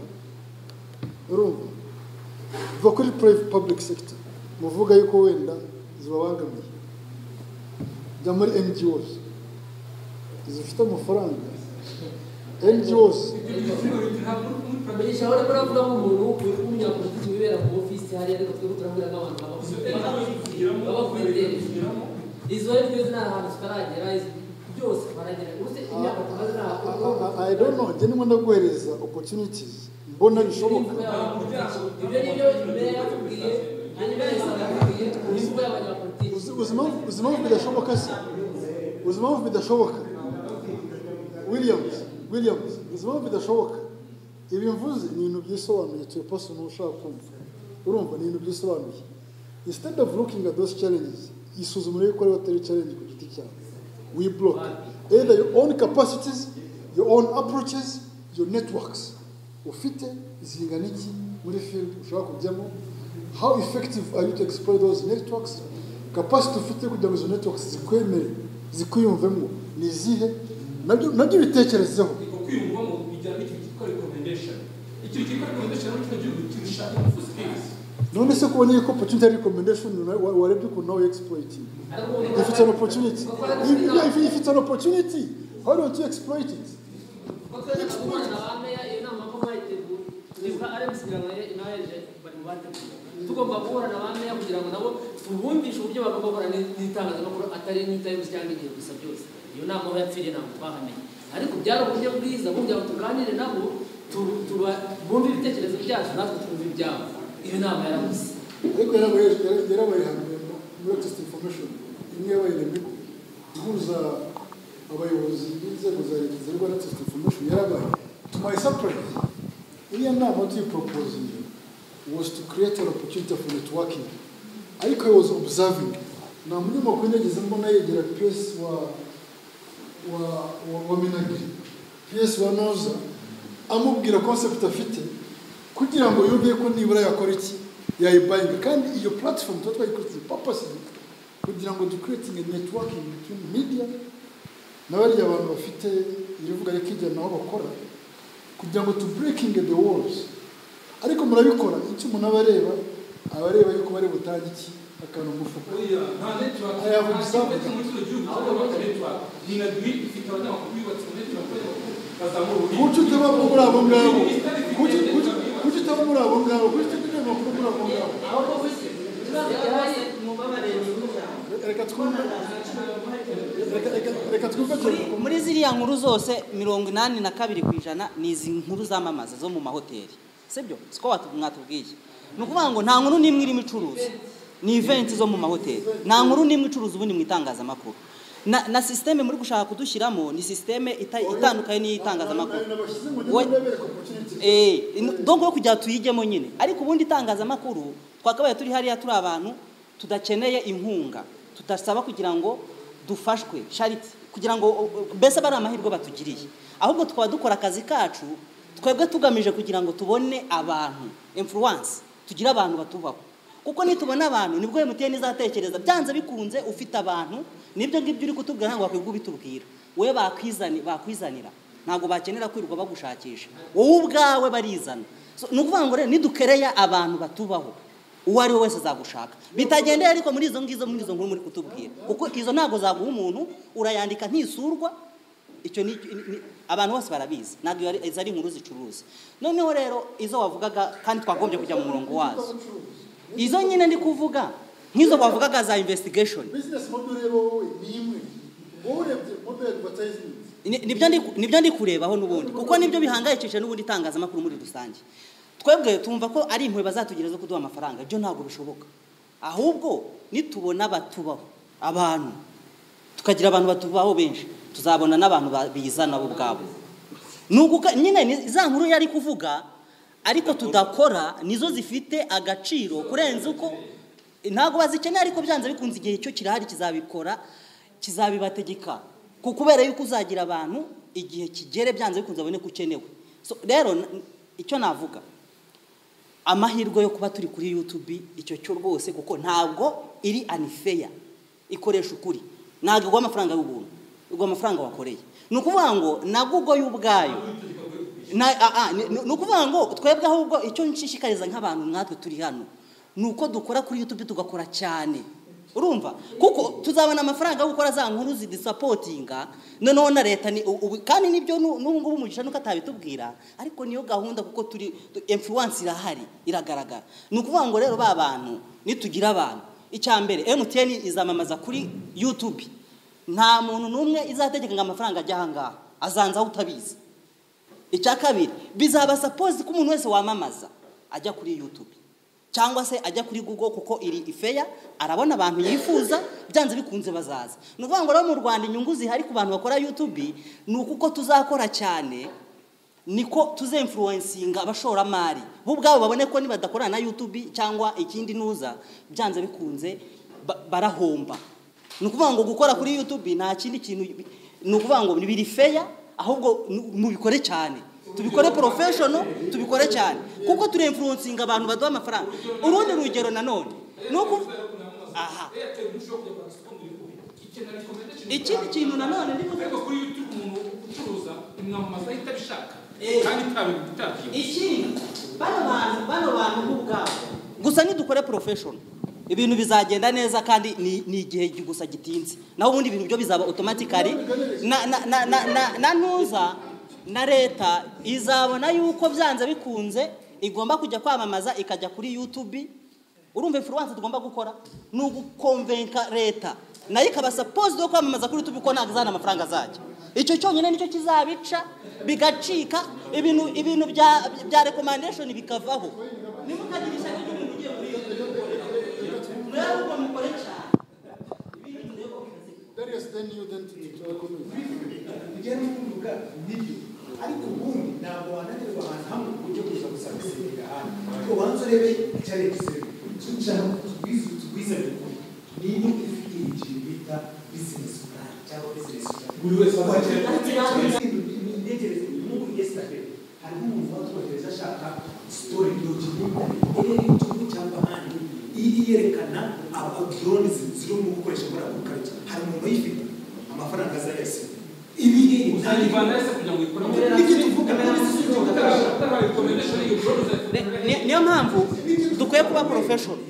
urumva kuva kuri private public sector muvuga yuko wenda zibabangamiye jya muri NGOs zifite amafaranga NGOs urabeshya urabona ko uravuga umuntu uri kumunyapolitiki wibera mu ofisi hariya ariko twe turabwira nk'abantu baba kuri televiziyo izo rero twese nta hantu tutaragera izo byose baragera uretse imyaka tumaze nta I don't know njye ndimo ndaguhereza opportunities mbona bishoboka ibyo ni byo mbere yatubwiye hanyuma yahisaga akubwiye imvugo y'abanyapolitiki Uzi- uzi impamvu- uzi impamvu bidashoboka se uzi impamvu bidashoboka williams williams uzi impamvu bidashoboka ibi mvuze ni ibintu byisobanuye tuye pasi umuntu ushaka kumva urumva ni ibintu byisobanuye instead of looking at those challenges isuzuma urebe ko ariho atari challenge ku giti cyawe we block either your own capacities your own approaches your networks ufite zingana iki muri field ushaka kujyamo how effective are you to exploit those networks capacity ufite kugira ngo izo networks zikwemere zikwiyumvemo ni izihe nabyo nabyo bitekerezeho ni ko kwiyumvamo bijyana n'icyo cyitwa recommendation icyo cyitwa recommendation muri kino gihugu kirusha ingufu z'ibizi none se kubona yuko opportunity ari recommendation na- wa- warebye ukuntu nawe exploiting if it's an opportunity if, yeah, if, if it's an opportunity how don't you exploit it tugomba guhura na ba meya kugira ngo nabo tubumvishe uburyo bagomba guhura n'itangazamakuru atari n'itayuzi cyangwa igihe gusa byose iyo nama aho yapfiriye ntabwo twahamenye ariko byari uburyo bwiza bugira ngo tuganire nabo tu- tuba- bumve ibitekerezo byacu natwe twumve ibyabo iyo nama yarabuze ariko yarabaye yarabaye hano muri test information imwe yabaye remigo ihuza abayobozi b'inzego za leta zirwa na test information yarabaye to my surprise iriya nama tuyiproposing was to create an opportunity for networking ariko I was observing nta munyamakuru nigeze mbona yegera pesi wa wa wa, wa minagiri pesi wa noza amubwira concept afite kugira ngo yumve ko nibura yakora iki yayibanga kandi iyo platform tuba twayikoze purposely kugira ngo ducreating a networking between media na bariya abantu bafite ibivuga ariko ijyana n'aho bakora kugira ngo tu breaking the walls ariko murabikora icyo umuntu aba areba aba areba yuko bari butange iki akantu mu mufuka oya nta network Aya, nta bugisaba. kigo cyo muri kino gihugu cyangwa muri network ni na dwi ifite abanyamakuru yubatse mu network abanyamakuru bazamura ububi kuki utaba muri abo ngabo Kuki- kuki- kuki utaba muri abo ngabo kuki utaba muri abo ngabo reka twumve reka- reka- reka twumve cyane muri ziriya nkuru zose mirongo inani na kabiri ku ijana ni izi nkuru zamamaza zo mu mahoteli sibyo siko watu- mwatubwiye ni ukuvuga ngo nta nkuru n'imwe irimo icuruza ni iventi zo mu mahoteli nta nkuru n'imwe icuruza ubundi mu itangazamakuru na, na sisiteme muri gushaka kudushyiramo ni sisiteme ita, itandukanye n'iy'itangazamakuru nabashyize mu We- gihugu ndabereka opportunity Eh, in- donc yo kugira tuyijyemo nyine ariko ubundi itangazamakuru twakabaye turi hariya turi abantu tudakeneye inkunga tudasaba kugira ngo dufashwe shariti kugira ngo o- o- mbese aba ari amahirwe batugiriye ahubwo tukaba dukora akazi kacu twebwe tugamije kugira ngo tubone abantu influence tugire abantu batubaho kuko nitubona abantu nibwo emutiyeni izatekereza byanze bikunze ufite abantu nibyo ngibyo uri kutubwira ntabwo wakwirirwa ubitubwira wowe bakwizani bakwizanira ntabwo bakenera kwirirwa bagushakisha wowe ubwawe barizana So, ni ukuvuga ngo rero nidukereya abantu batubaho uwo ari we wese azagushaka bitagendeye ariko muri izo ngizo muri izo nkuru muri kutubwira kuko izo ntabwo zaguha umuntu urayandika ntisurwa icyo ni ni- abantu bose barabizi ntabwo iyo ari- izo ari inkuru zicuruza noneho rero izo wavugaga kandi twagombye kujya mu murongo wazo izo nyine ndi kuvuga nk'izo wavugaga za investigation bizinesi modeli rero wowe ni imwe wowe urebye modeli batayizinzi Ni- nibyo ndi- nibyo ndi kurebaho n'ubundi kuko nibyo bihangayikishije n'ubundi itangazamakuru muri rusange twebwe tumva ko ari impuhwe bazatugira zo kuduha amafaranga ibyo ntabwo bishoboka ahubwo nitubona batubaho abantu tukagira abantu batubaho benshi tuzabona n'abantu ba- bizana bo ubwabo ni uguka nyine ni za nkuru yari kuvuga ariko tudakora nizo zifite agaciro kurenza uko ntabwo bazikeneye ariko byanze bikunze igihe cyo kirahari kizabikora kizabibategeka ku kubera yuko uzagira abantu igihe kigere byanze bikunze babone ko ukenewe So, rero n- icyo navuga amahirwe yo kuba turi kuri yutubi icyo cyo rwose kuko ntabwo iri anifeya ikoresha ukuri ntabwo igwa amafaranga y'ubuntu igwa amafaranga wakoreye ni ukuvuga ngo na google y'ubwayo Na- ah, ah, ni ni ukuvuga ngo twebwe ahubwo icyo nshishikariza nk'abantu nkatwe turi hano ni uko dukora kuri yutubi tugakora cyane urumva kuko tuzabona amafaranga yo gukora za nkuru zidisapotinga noneho na leta ni ubu kandi nibyo nu- n'ubu ngubu umugisha nuko atabitubwira ariko niyo gahunda kuko turi tu- influence irahari iragaragara ni ukuvuga ngo rero ba bantu nitugira abantu icya mbere emutiyeni izamamaza kuri yutubi nta muntu n'umwe izategeka ngo amafaranga ajye aha ngaha azanzaho utabizi icya kabiri bizaba sapozi ko umuntu wese wamamaza ajya kuri yutubi cyangwa se ajya kuri google kuko iri ifeya arabona abantu yifuza byanze bikunze bazaza ni ukuvuga ngo rero mu rwanda inyungu zihari ku bantu bakora yutubi ni uko tuzakora cyane niko tuzemfuruwensinga abashoramari bo ubwabo babone ko nibadakorana na yutubi cyangwa ikindi nuza byanze bikunze ba- barahomba ni ukuvuga ngo gukora kuri yutubi nta kindi kintu ni ukuvuga ngo biri feya ahubwo nu- mubikore cyane tubikore porofeshono tubikore cyane kuko turemfuruwensinga abantu baduha amafaranga urundi rugero nanone ni uku aha ikindi kintu nanone ni ariko kuri youtube umuntu ucuruza mwamamaza ahita abishaka kandi itabitabyiwe ikindi bano bantu bano bantu nk'ubwabo gusa nidukore porofeshono ibintu bizagenda neza kandi ni ni igihe gusa gitinze naho ubundi ibintu byo bizaba otomatikari na na na na na- na ntuza na leta izabona yuko byanze bikunze igomba kujya kwamamaza ikajya kuri yutubi urumva influence tugomba gukora ni ugukonvenka leta nayo ikaba sapozi yo kwamamaza kuri tubi ko ntabwo izana amafaranga azajya icyo cyonyine nicyo kizabica bigacika ibintu ibintu bya bya rekomandeshoni bikavaho nimutagira ishyaka ry'umuntu ugiye muri iyo rero ubwo mukore cyane darius deni yudentiti turakomeza bijya no kuvuga nibyo ariko ubundi ntabwo wananirwa ahantu hamwe ujye kuza gusaba isenga ahandi ubanza urebe icyarebe isenga tucara tubwize tubwize bikuru ni ino ifitiye ikintu bita bizinesi purani cyangwa bizinesi purani buri wese wagira imitekerereze nk'uko igesta mbere hariho umuntu watubagereza ashaka sitori doki iri igihugu cyangwa ahandi iyi yerekana drone zirimo gukoresha muri ako karere hari umuntu uyifite amafaranga azajya asiga ibi ngibi ntabwo uzayivana wese kugira ngo ikore nibyo tuvuga ntabwo tuvuga utarahawe rekomendeshoni iyo drone uzayikora Ni- ni- niyo mpamvu dukwiye kuba porofeshono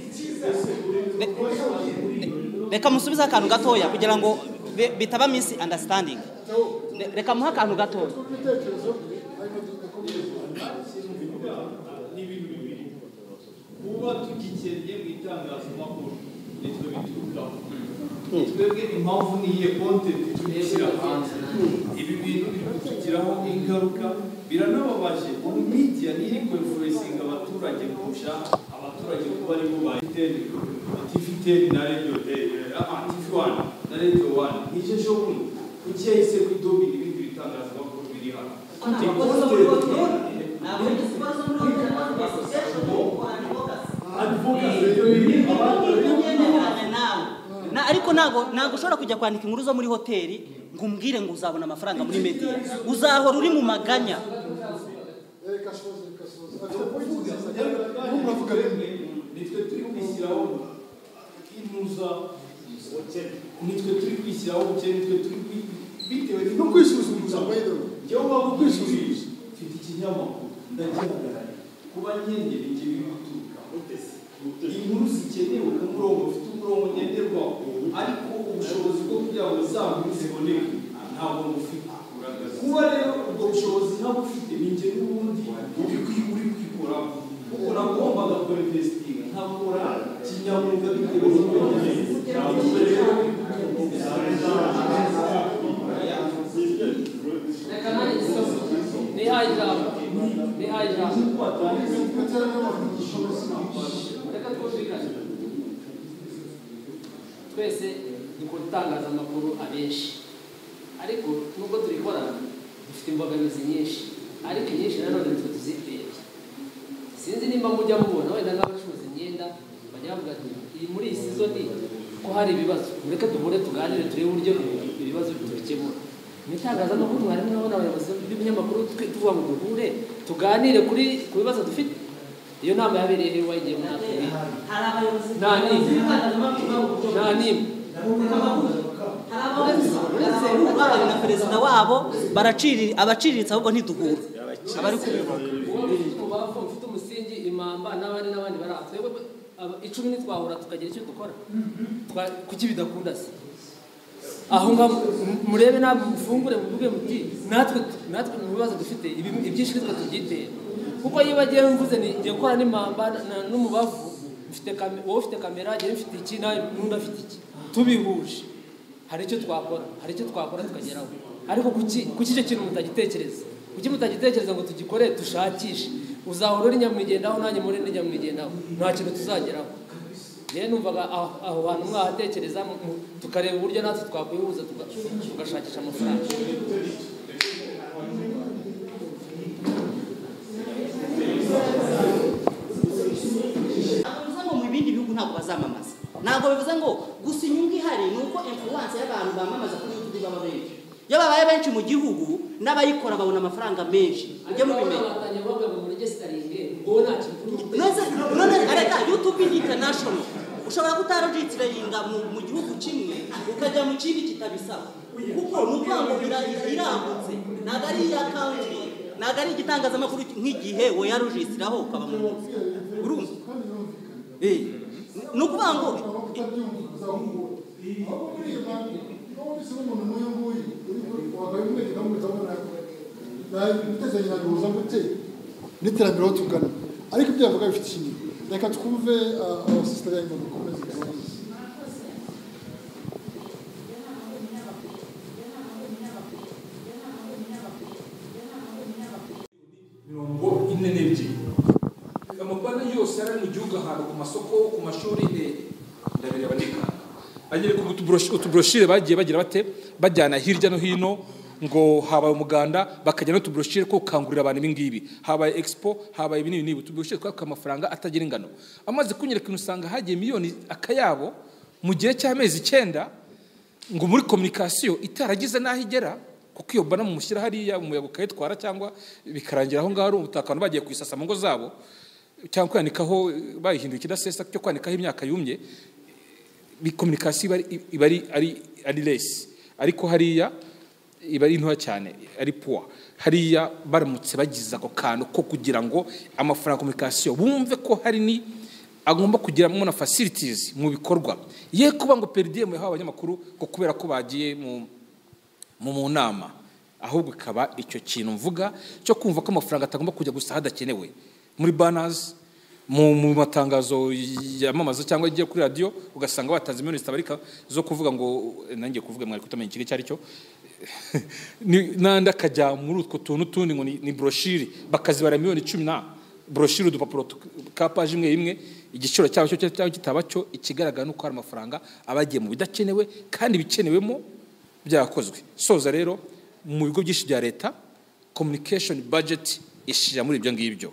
reka musubize akantu gatoya kugira ngo bi- bitaba misi andasitandingi reka muhe akantu gatoya ibitekerezo hanyuma tugakomeza ni ibintu bibiri kuba tugikennye mu itangazamakuru nitwe biturukaho twebwe impamvu niyihe kontenti tugishyira hanze ibi bintu birimo kutugiraho ingaruka biranababaje ubu media niyo konferensinga abaturage kurusha abaturage kuba ari bo ba iteni tivi teni na radiyo tivi wani na radiyo wani n'icyo cyo buno kuki yahise kudobi n'ibindi bitangazamakuru biri hano Na- ariko ntabwo ntabwo ushobora kujya kwandika inkuru zo muri hoteli ngo umbwire ngo uzabona amafaranga muri media uzahora uri mu maganya reka ashoze reka asoze afite pointi nziza cyane n'umuntu avuga bimwe nitwe turi kwishyiraho mwiza ubukene nitwe turi kwishyiraho ubukene nitwe turi kwi- bitewe no kwisuzumisha by the way njyewe waba ukwisuzumisha mfite ikinyamakuru ndagihagarariye kuba nyenyeri njye bimuturuka inkuru zikenewe ku murongo mfite umurongo ngenderwaho ariko ubushobozi bwo kugira ngo za nkuru ziboneke ntabwo mufite kuba rero ubwo bushobozi ntabwo ufite ni njye n'ubundi uri kwi- uri kwikoraho kuko nagombaga gukora investiga nkakora kinyamwuga bitewe n'ibyo nkeneye Ntabwo rero reka nanjye ikibazo nihaye ijambo nihaye ijambo reka twumvikane twese dukora itangazamakuru abenshi ariko nubwo turikorana dufite imbogamizi nyinshi ariko inyinshi nanone twe tuziteye sinzi nimba mujya mubona wenda nk'abacuruza imyenda bajya bavuga ati iyi muri iyi sizoni ko hari ibibazo mureke duhure tuganire turebe uburyo ibibazo tubikemura mu itangazamakuru mwarimu nabo abayobozi b'ibinyamakuru twe- tuvuga ngo duhure tuganire kuri ku bibazo dufite iyo nama yabereye hehe wayigiye mu mwaka hari w'ibiri abayobozi Nta n'imwe. b'itangazamakuru bavuga nta n'imwe hari abayobozi uretse bahawe na perezida wabo baracirira abaciriritse ahubwo ntiduhura abari kubivuga uwo mu bavu mfite umusingi imamba n'abandi n'abandi bari aha twebwe aba- icumi ntitwahura tukagira icyo dukora Twa- kuki bidakunda se aho ngaho mu- murebe nawe mufungure muvuge muti natwe natwe mu bibazo dufite ibi- ibyinshi nitwe tubyitera kuko yiba agiye mvuze ni ngiye gukora n'imamba na- n'umubavu mfite kame- wowe ufite kamera njyewe mfite iki nawe n'undi afite iki tubihuje hari icyo twakora hari icyo twakora tukageraho ariko kuki kuki icyo kintu mutagitekereza kuki mutagitekereza ngo tugikore dushakishe uzahora uri nyamwigendaho nanjye muri ndi nyamwigendaho nta kintu tuzageraho rero numvaga aho aho hantu mwahatekereza mu- mu- tukareba uburyo natwe twakwihuza tuga- tugashakisha amafaranga ntabwo bivuze ngo mu bindi bihugu ntabwo bazamamaza ntabwo bivuze ngo gusa inyungu ihari ni uko influence y'abantu bamamaza kuri youtube baba benshi iyo babaye benshi mu gihugu n'abayikora babona amafaranga menshi mujye mubimenya batangiye bavuga ngo muri gesitaringe wowe nta kintu ufite. none none areka youtube ni international ushobora kutarojitiringa mu, mu gihugu kimwe ukajya mu kindi kitabisaba kuko ni ukuvuga ngo ira- iragutse ntabwo ari iya country ntabwo ari igitangazamakuru nk'igihe weyarujitiraho ukaba mu nzu urumva Eh, ni ukuvuga ngo n'iterambere aho tugana ariko ibyo yavuga bifite ishingiro reka twumve abasisitari yanyu bakomeze tubahuze mirongo ine n'ebyiri amabanki yose yari ari mu gihugu ahantu ku masoko ku mashuri ne ndabireba ndikanga anyereka utuburoshi- utuburoshire bagiye bagira bate bajyana hirya no hino ngo habaye umuganda bakajya n'utuburoshire ko gukangurira abantu ibi ngibi habaye expo habaye ibi n'ibi n'ibi utuburoshire twaka amafaranga atagira ingano amaze kunyereka ikintu usanga hagiye miliyoni akayabo mu gihe cy'amezi icyenda ngo muri kominikasiyo itaragize n'aho igera kuko iyo bana mumushyira hariya umuyaga ukayitwara cyangwa bikarangira aho ngaho ari ubutaka abantu bagiye kuyisasa mu ngo zabo cyangwa kwanikaho bayihindura ikidasesa cyo kwanikaho imyaka yumye bi- kominikasiyo iba ari- iba ari ari ari resi ariko hariya iba ari ntoya cyane ari puwa hariya baramutse bagize ako kantu ko kugira ngo amafaranga ya kominikasiyo bumve ko hari ni agomba kugiramo na facilities mu bikorwa ye kuba ngo peridiyemu yahawe abanyamakuru ngo kubera ko bagiye mu mu mu nama ahubwo ikaba icyo kintu mvuga cyo kumva ko amafaranga atagomba kujya gusa hadakenewe muri banazi mu mu matangazo yamamaza cyangwa agiye kuri radiyo ugasanga batanze miliyoni zitabarika zo kuvuga ngo eh, nanjye kuvuga mwari kutamenya ikigo icyo ari cyo ni- n'andi akajya muri utwo tuntu tundi ngo ni- ni broshiri bakazibara miliyoni cumi na broshiri udupapuro tu- ka paje imwe imwe igiciro cyabo cyo cyaba kitaba cyo ikigaragara ni uko hari amafaranga aba agiye mu bidakenewe kandi ibikenewemo byakozwe soza rero mu bigo byinshi bya leta communication budget ishyira muri ibyo ngibyo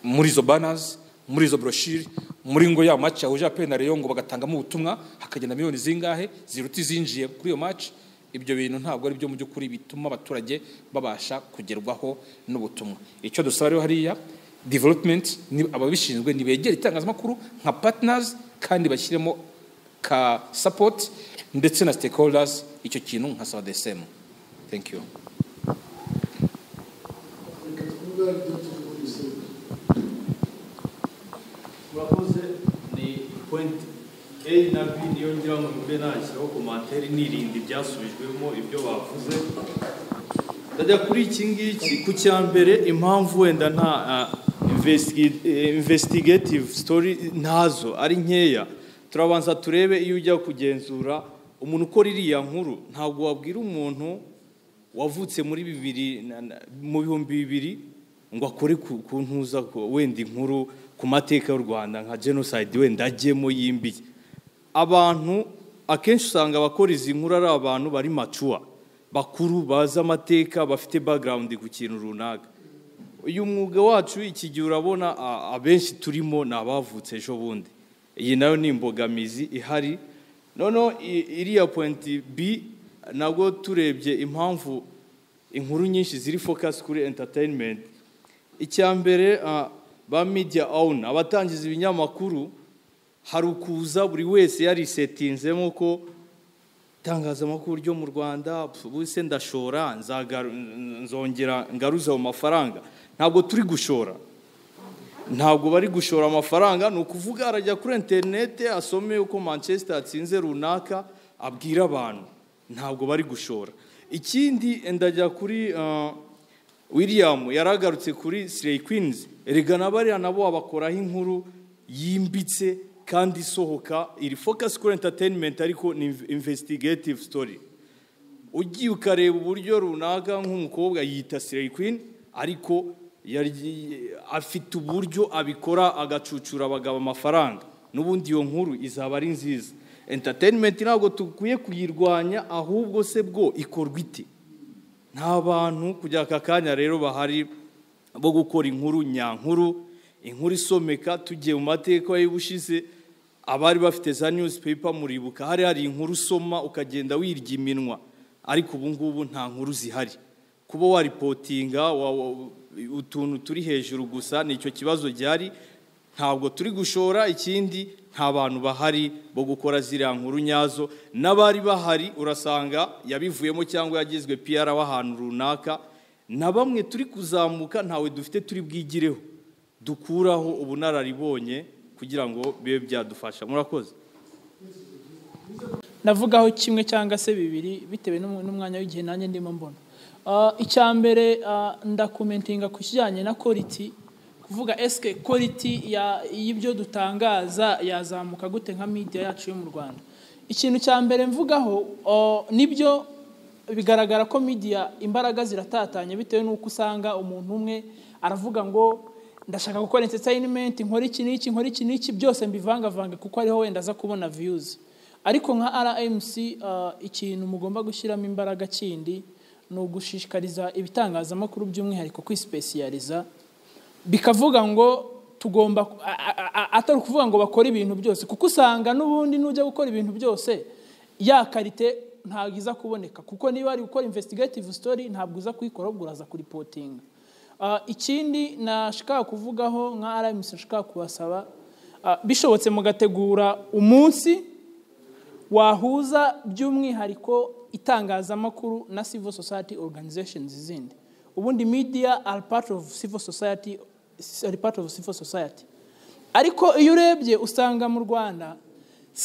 muri izo banners muri izo broshiri muri ngo ya match yahuje APR na Rayon ngo bagatangamo ubutumwa hakagenda miliyoni zingahe ziruta izinjiye kuri iyo match ibyo bintu ntabwo ari byo mu by'ukuri bituma abaturage babasha kugerwaho n'ubutumwa icyo dusaba rero hariya development ni ababishinzwe ntibegera itangazamakuru nka partners kandi bashyiremo ka sapoti ndetse na stakeholders icyo kintu nkasaba the same thank you reka twumve ibyo tuvuze murakoze ni point a na b niyo ngira ngo mbe nashyiraho komantere nirinda ibyasubijwemo ibyo bavuze ndajya kuri iki ngiki ku cya mbere impamvu wenda nta ah, investi- eh, investigative story ntazo ari nkeya turabanza turebe iyo ujya kugenzura umuntu ukora iriya nkuru ntabwo wabwira umuntu wavutse muri bibiri na- na- mu bihumbi bibiri ngo akore ku ku ntuza ko- wenda inkuru ku mateka y'u rwanda nka genocide wenda ajyemo yimbiye abantu akenshi usanga abakora izi nkuru ari abantu bari macuwa bakuru bazi amateka bafite background ku kintu runaka uyu mwuga wacu iki gihe urabona a- abenshi turimo ni abavutse ejo bundi iyi nayo ni imbogamizi ihari noneho i- iriya point b nabwo turebye impamvu inkuru nyinshi ziri focus kuri entertainment icya mbere ah, ba media own abatangiza ibinyamakuru hari ukuza buri wese yarisetinzemo ko itangazamakuru ryo mu rwanda pfu, ubuse ndashora nzagaru- nzongera ngaruze ayo mafaranga ntabwo turi gushora ntabwo bari gushora amafaranga ni ukuvuga arajya kuri interinete asome uko manchester yatsinze runaka abwira abantu ntabwo bari gushora ikindi ndajya kuri ah, william yaragarutse kuri slay queens erega na bariya nabo babakoraho inkuru yimbitse kandi isohoka iri focus kuri entertainment ariko ni inv- investigative story ugiye ukareba uburyo runaka nk'umukobwa yita slay queen ariko yaryi- afite uburyo abikora agacucura abagabo amafaranga n'ubundi iyo nkuru izaba ari nziza entertainment ntabwo dukwiye kuyirwanya ahubwo se bwo ikorwa ite nta bantu kujya aka kanya rero bahari bo gukora inkuru nyankuru inkuru isomeka tugiye mu mateka y'ubushize abari bafite za newspaper muribuka hari hari inkuru usoma ukagenda wirya iminwa ariko ubu ngubu nta nkuru zihari kuba waripotinga wa- wa- utuntu turi hejuru gusa nicyo kibazo gihari ntabwo turi gushora ikindi nta bantu bahari bo gukora ziriya nkuru nyazo n'abari bahari urasanga yabivuyemo cyangwa yagizwe piyara w'ahantu runaka na bamwe turi kuzamuka ntawe dufite turi bwigireho dukuraho ubunararibonye kugira ngo bibe byadufasha murakoze navugaho kimwe cyangwa se bibiri bitewe n'umu- n'umwanya w'igihe nanjye ndimo mbona Ah, icya mbere ah, ndakomentinga ku kijyanye na quality kuvuga esike quality ya- y'ibyo dutangaza yazamuka gute nka media yacu yo mu rwanda ikintu cya mbere mvugaho ah, nibyo bigaragara ko media imbaraga ziratatanye bitewe n'uko usanga umuntu umwe aravuga ngo ndashaka gukora entertainment nkora iki n'iki nkora iki n'iki byose mbivangavange kuko ariho wenda aza kubona views ariko nka RMC ah, ikintu mugomba gushyiramo imbaraga kindi ni ugushishikariza ibitangazamakuru by'umwihariko kwisipesiyariza bikavuga ngo tugomba a- a- a- atari ukuvuga ngo bakore ibintu byose kuko usanga n'ubundi nujya gukora ibintu byose ya karite ntabwo iza kuboneka kuko niba ari gukora investigative story ntabwo uza kuyikora ahubwo uraza kuripotinga Ah, ikindi nashaka kuvugaho nka RMC nashaka kubasaba ah, bishobotse mugategura umunsi wahuza by'umwihariko itangazamakuru na civil society organizations izindi ubundi media are part of civil society are part of civil society ariko iyo urebye usanga mu rwanda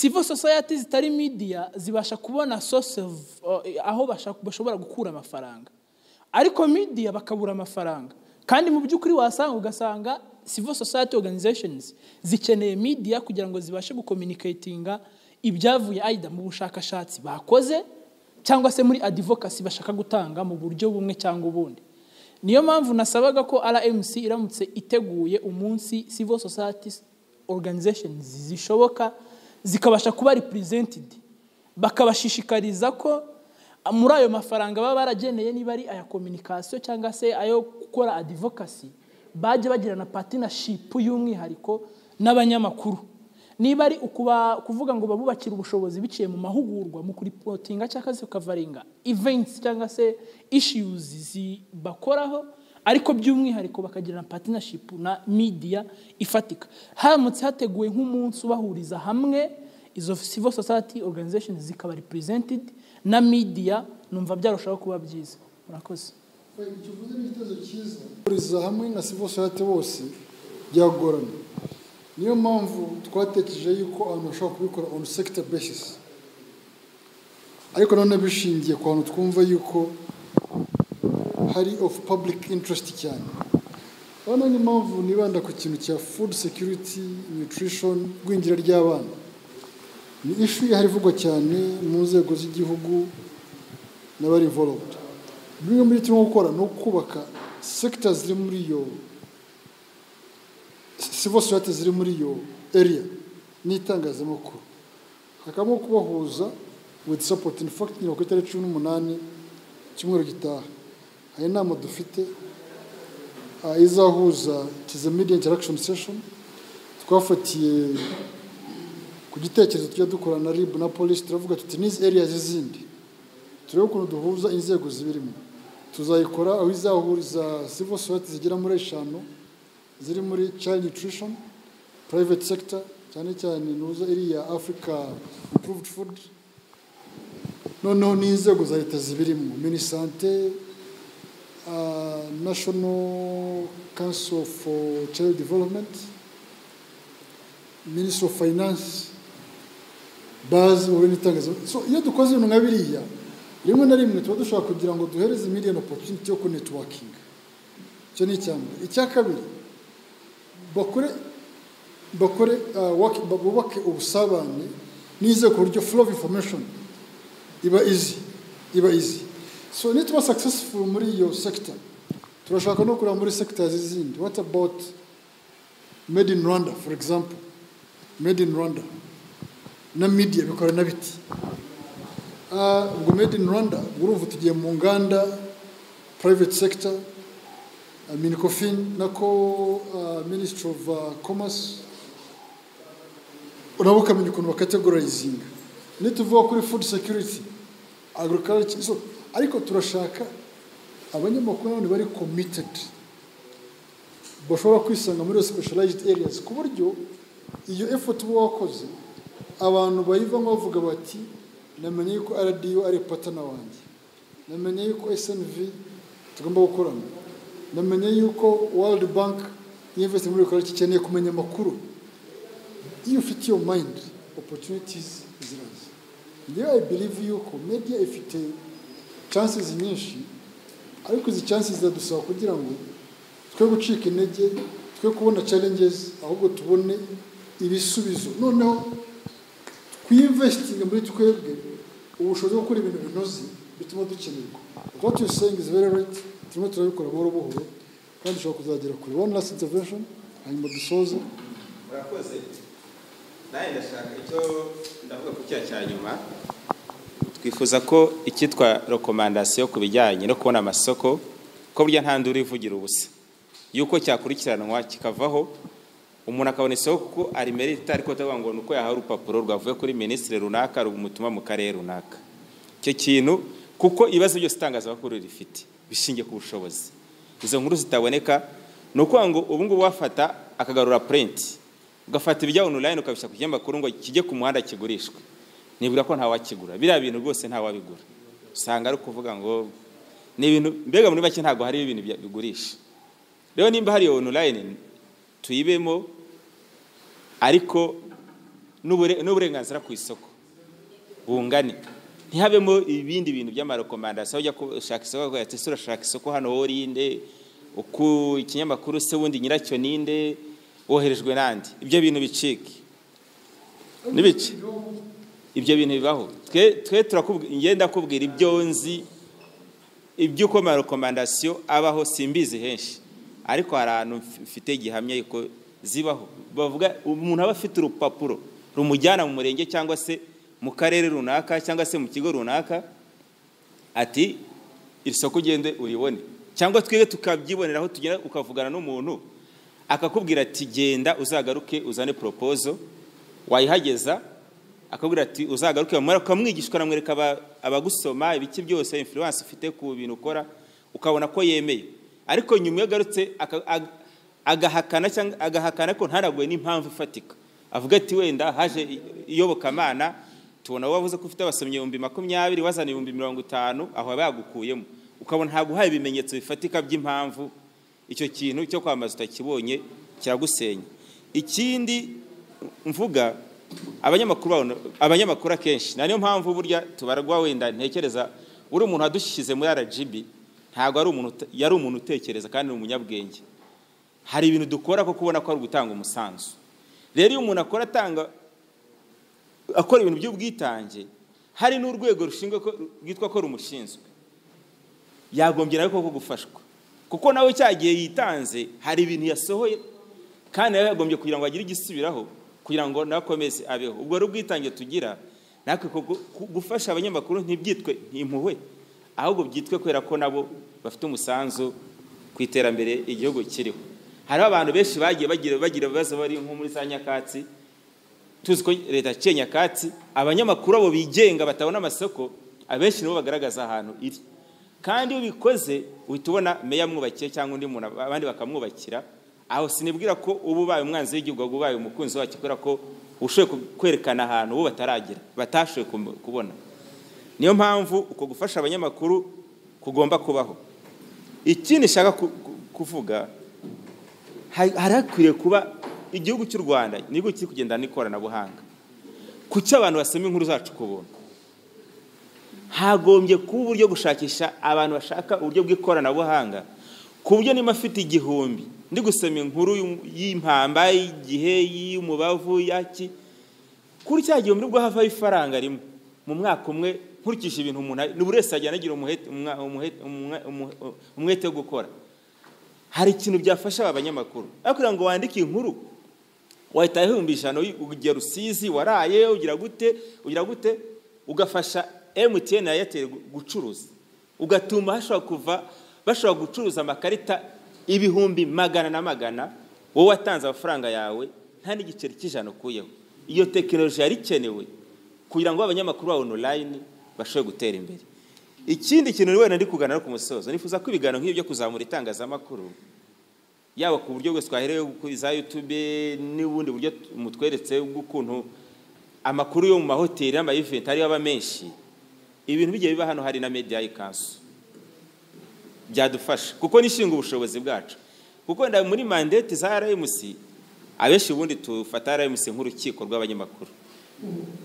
civil society zitari media zibasha kubona source of, eh, aho bashaka- bashobora gukura amafaranga ariko media bakabura amafaranga kandi mu by'ukuri wasanga ugasanga civil society organizations zikeneye media kugira ngo zibashe gucommunicatinga ibyavuye aida mu bushakashatsi bakoze cyangwa se muri advocacy bashaka gutanga mu buryo bumwe cyangwa ubundi niyo mpamvu nasabaga ko rmc iramutse iteguye umunsi civil society organizations zishoboka zikabasha kuba represented bakabashishikariza ko muri ayo mafaranga baba barageneye niba ari aya kominikasiyo cyangwa se ayo gukora adivokasi bajya bagirana patinashipu y'umwihariko n'abanyamakuru niba ari ukuba- kuvuga ngo babubakire ubushobozi biciye mu mahugurwa mu kuripotinga cyangwa se kukavaringa events cyangwa se issues zi- bakoraho ariko by'umwihariko bakagira na patinashipu na midiya ifatika haramutse hateguwe nk'umunsi ubahuriza hamwe izo civil society organization zikaba represented na midiya numva byarushaho kuba byiza murakoze icyo uvuze ni igitezo cyiza kuriza hamwe na civil society bose byagorana niyo mpamvu twatekereje yuko abantu bashobora kubikora on sector basis ariko nanone bishingiye ku hantu twumva yuko hari of public interest cyane hano ni impamvu nibanda ku kintu cya food security nutrition igwingira ry'abana ni ifi ihari ivugwa cyane mu nzego z'igihugu n'abari involved bimwe muri turimo gukora ni ukubaka sekita ziri muri iyo civil society ziri muri iyo area n'itangazamakuru hakabamo kubahuza with support in fact ni ku itariki cumi n'umunani icyumweru gitaha hari inama dufite ah, izahuza tize media interaction session twafatiye ku gitekerezo tujya dukora na rib na polisi turavuga tuti n'izi areas zindi turebe ukuntu duhuza inzego zibirimo tuzayikora aho izahuriza civil society zigera muri eshanu ziri muri child nutrition private sector cyane cyane nuza iriya africa improved food noneho n'inzego za leta zibirimo minisante national council for child development ministry of finance bazi mu bindi itangazamakuru so iyo dukoze ibintu nka biriya rimwe na rimwe tuba dushobora kugira ngo duhereze miliyoni opotuniti yo kunetiwakinga icyo ni icya mbere icya kabiri bakore bakore ah, waki- bubake ubusabane n'ize ku buryo flow of information iba izi iba izi so nituba successful muri iyo sector turashaka no kureba muri sectors zindi what about made in rwanda for example made in rwanda na media bikora na biti Ah, ubwo made in rwanda urumva tugiye mu nganda private sector ah, minicofin nako ah, ministry of ah, commerce uraba ukamenya ukuntu bakategorizinga nituvuga kuri food security agriculture so, ariko turashaka abanyamakuru nanone bari committed bashobora kwisanga muri iyo specialized areas ku buryo iyo effort uba wakoze abantu bayivamo bavuga bati namenye yuko rdo ari patana wanjye namenye yuko snv tugomba gukorana namenye yuko world bank yinvesiti muri ibikorwa ikeneye kumenya amakuru iyo ufite iyo mind opportunities ziraza niyo i believe yuko media ifite chances nyinshi ariko izi chances ziradusaba kugira ngo twe gucika intege twe kubona challenges ahubwo tubone ibisubizo noneho twiyimvesitinga muri twebwe ubushobozi bwo gukora ibintu binoze bituma dukenerwa what you saying is very right turimo turabikora buhoro buhoro kandi ushobora kuzagera kure one last intervention hanyuma dusoze murakoze nawe ndashaka icyo ndavuga ku cya cya nyuma twifuza ko icyitwa rekomandasiyo ku bijyanye no kubona amasoko ko burya nta nduru ivugira ubusa yuko cyakurikiranwa kikavaho umuntu akabona isoko kuko arimerita ariko atavuga ngo ni uko yahawe urupapuro rwavuye kuri minisitiri runaka rumutumwa mu karere runaka icyo kintu kuko ibibazo byose itangazamakuru rifite bishingiye ku bushobozi izo nkuru zitaboneka ni ukuvuga ngo ubu ngubu wafata akagarura purinti ugafata ibijya online ukabishyira ku kinyamakuru ngo kijye ku muhanda kigurishwe nibwira ko ntawakigura biriya bintu rwose ntawabigura usanga ari ukuvuga ngo ni ibintu mbega muri make ntabwo hari ibintu bya- bigurisha rero nimba hari iyo online tuyibemo ariko n'ubure- n'uburenganzira ku isoko bungane ntihabemo ibindi bintu by'amarekomandasiyo ujya gushaka isoko akavuga ati ese urashaka isoko hano wowe urinde uku ikinyamakuru se wundi nyiracyo ninde woherejwe n'andi ibyo bintu bicike n'ibice ibyo bintu bibaho twe twe turakubwira ngenda ndakubwira ibyo nzi iby'uko amarekomandasiyo abaho simbizi henshi ariko hari ahantu mf- mfite gihamya yuko zibaho bavuga umuntu aba afite urupapuro rumujyana mu murenge cyangwa se mu karere runaka cyangwa se mu kigo runaka ati iri soko ugende uribone cyangwa twebwe tukabyibonera aho tugenda ukavugana n'umuntu akakubwira ati genda uzagaruke uzane poropozo wayihageza akakubwira ati uzagaruke bamara ukamwigisha ukanamwereka aba- abagusoma ibiki byose influence ufite ku bintu ukora ukabona ko yemeye ariko nyuma iyo agarutse aka- ag- agahakana cyangwa agahakana ko ntaraguwe n'impamvu ifatika avuga ati wenda haje i- iyobokamana tubona wavuze ko ufite abasomyi ibihumbi makumyabiri wazana ibihumbi mirongo itanu aho baba bagukuyemo ukabona ntabwo uhaye ibimenyetso bifatika by'impamvu icyo kintu cyo kwamamaza utakibonye kiragusenya ikindi mvuga abanyamakuru babona- abanyamakuru akenshi na niyo mpamvu burya tubarwa wenda ntekereza uri umuntu wadushyize muri rgb ntabwo ari umuntu ute- yari umuntu utekereza kandi ni umunyabwenge hari ibintu dukora ko kubona ko ari ugutanga umusanzu rero iyo umuntu akora atanga akora ibintu by'ubwitange hari n'urwego rushinzwe ko- rwitwa ko rumushinzwe yagombye nawe koko gufashwa kuko nawe cya gihe yitanze hari ibintu yasohoye kandi nawe yagombye kugira ngo agire igisubiraho kugira ngo nawe akomeze abeho ubwo rero ubwitange tugira natwe ku- ku- gufasha abanyamakuru ntibyitwe ntimpuhwe ahubwo byitwe kubera ko nabo bafite umusanzu ku iterambere igihugu kiriho hariho abantu benshi bagiye bagira bagira ibibazo bari nko muri za nyakatsi tuzi ko leta yaciye nyakatsi abanyamakuru abo bigenga batabona amasoko abenshi nibo bagaragaza ahantu iri kandi iyo ubikoze uhita ubona meya amwubakiye cyangwa undi muntu abandi bakamwubakira aho sinibwira ko uba ubaye umwanzi w'igihugu ahubwo ubaye umukunzi wacyo kubera ko ushoboye ku- kwerekana ahantu bo bataragira batashoboye kumu- kubona niyo mpamvu uko gufasha abanyamakuru kugomba kubaho ikindi nshaka ku- ku- kuvuga hari hari hakwiriye kuba igihugu cy'u rwanda ni igihugu kiri kugendana n'ikoranabuhanga ku cyo abantu basoma inkuru zacu ku buntu hagombye kuba uburyo gushakisha abantu bashaka uburyo bw'ikoranabuhanga ku buryo niba afite igihumbi ndi gusoma inkuru y'um- y'impamba y'igihe y'umubavu yaki kuri cya gihumbi nibwo havaho ifaranga rimwe mu mwaka umwe nkurikije ibintu umuntu ari- buri wese yajyana agira umuhete- umwa- umuhete- umwa- umu- umwete wo gukora hari ikintu byafasha aba banyamakuru aho kugira ngo wandike inkuru wahitaho ibihumbi ijana uyi- ugira rusizi waraye ugira gute ugira gute ugafasha mtn na airtel gu- gucuruza ugatuma hashobora kuva bashobora gucuruza amakarita ibihumbi magana na magana wowe watanze amafaranga yawe nta n'igiceri cy'ijana ukuyeho iyo tekinoloji yari ikenewe kugira ngo abanyamakuru ba online bashobore gutera imbere ikindi kintu wenda ndi kuganira ku musozo nifuza ko ibiganiro nk'ibyo byo kuzamura itangazamakuru yaba ku buryo bwose twaherewe ku za YouTube n'ubundi buryo mutweretse bw'ukuntu amakuru yo mu mahoteli n'amayiventi ariyo aba menshi ibintu bigiye biba hano hari na media ikansu byadufasha kuko nishinga ubushobozi bwacu kuko wenda muri mandate za RMC abenshi ubundi tufata RMC nk'urukiko rw'abanyamakuru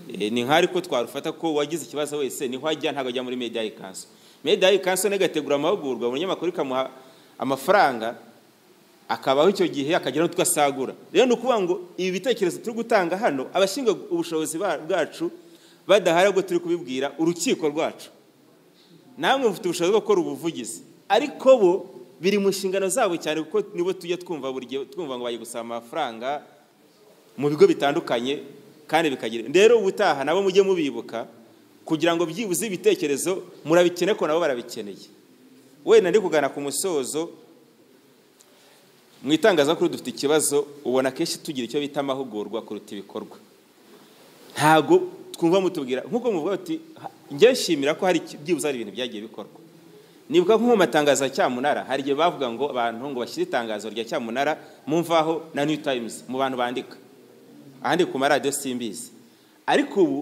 Eh, ni nk'ari ko twarufata ko wagize ikibazo wese niho ajya ntabwo ajya muri media ikansu media ikansu nayo igategura amahugurwa umunyamakuru ikamuha amafaranga akabaho icyo gihe akagira n'utwo asagura rero ni ukuvuga ngo ibi bitekerezo turi gutanga hano abashinga ubushobozi ba- bwacu badahari ahubwo turi kubibwira urukiko rwacu namwe mufite ubushobozi bwo gukora ubuvugizi ariko bo biri mu nshingano zabo cyane kuko nibo tujya twumva buri gihe twumva ngo bagiye gusaba amafaranga mu bigo bitandukanye kandi bikagira rero ubutaha nabo mujye mubibuka kugira ngo byibuze ibitekerezo murabikene ko nabo barabikeneye wenda ndi kugana ku musozo mu itangazamakuru dufite ikibazo ubona akenshi tugira icyo bita amahugurwa kuruta ibikorwa ntabwo twumva mutubwira nk'uko muvuga ati "Ha- njye nshimira ko hari iki- byibuze hari ibintu byagiye bikorwa nibuka nko mu matangazo ya cyamunara hari igihe bavuga ngo abantu ngo bashyire itangazo rya cyamunara mu mvaho na new times mu bantu bandika ahandi ku maradiyo simbizi ariko ubu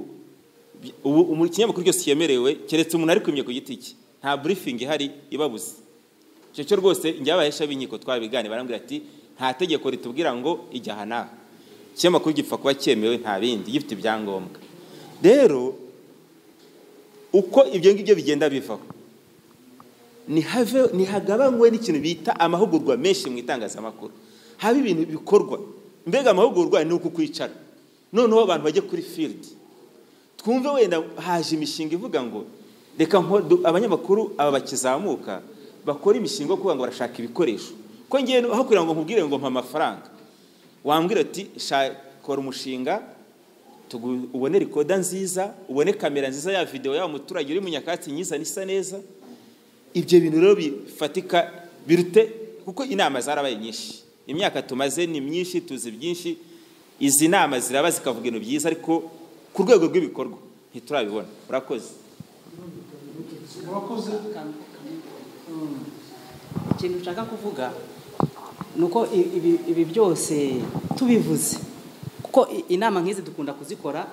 bi- ubu umu- ikinyamakuru cyose cyemerewe keretse umuntu ari kwimye ku giti cye nta burifingi ihari ibabuze icyo cyo rwose njye abahesha b'inkiko twabigane barambwira ati nta tegeko ritubwira ngo ijya aha n'aha ikinyamakuru gipfa kuba cyemewe nta bindi gifite ibyangombwa rero uko ibyo ngibyo bigenda bivaho nihave- nihagabanywe n'ikintu bita amahugurwa menshi mu itangazamakuru haba ibintu bikorwa mbega amahugurwa ni uku kwicara noneho abantu bajye kuri field twumve wenda haje imishinga ivuga ngo reka nko- du- abanyamakuru aba bakizamuka bakora imishinga yo kuvuga ngo barashaka ibikoresho ko ngewe aho kugira ngo nkubwire ngo mpa amafaranga wambwira ati "Sha- kora umushinga tugu- ubone rikoda nziza ubone kamera nziza ya videwo ya muturage uri mu nyakatsi myiza nisa neza ibyo bintu rero bifatika birute kuko inama zarabaye nyinshi imyaka tumaze ni myinshi tuzi byinshi izi nama ziraba zikavuga ibintu byiza ariko ku rwego rw'ibikorwa ntiturabibona murakoze murakoze ikintu nshaka kuvuga ni uko i- ibi- ibi byose tubivuze kuko i- inama nk'izi dukunda kuzikora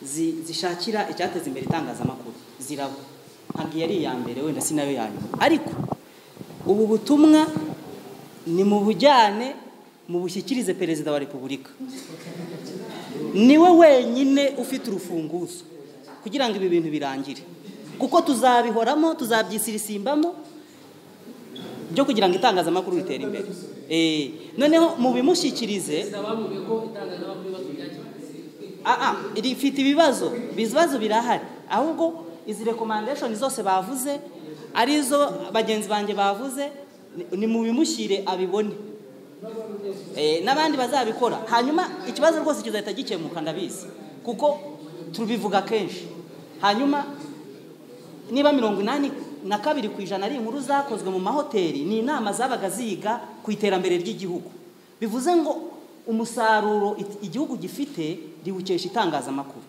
zi- zishakira icyateza imbere itangazamakuru ziraba ntabwo iyo ari iya mbere wenda si nayo ya nyuma ariko ubu butumwa ni mu bujyane mu bushyikirize perezida wa repubulika niwe wenyine ufite urufunguzo kugira ngo ibi bintu birangire kuko tuzabihoramo tuzabyisirisimbamo byo kugira ngo itangazamakuru ritere imbere Eh, noneho mu bimushyikirize bavuga ko itangazamakuru bibazo byakemuye ah, ah, rifite ibibazo ibibazo birahari ahubwo izi rekomandeshoni zose bavuze arizo bagenzi banjye bavuze ni- ni mu bimushyire abibone Eh, n'abandi bazabikora hanyuma ikibazo rwose kizahita gikemuka ndabizi kuko tubivuga kenshi hanyuma niba mirongo inani na kabiri ku ijana ari inkuru zakozwe mu mahoteli ni inama zabaga ziga ku iterambere ry'igihugu bivuze ngo umusaruro it- igihugu gifite riwukesha itangazamakuru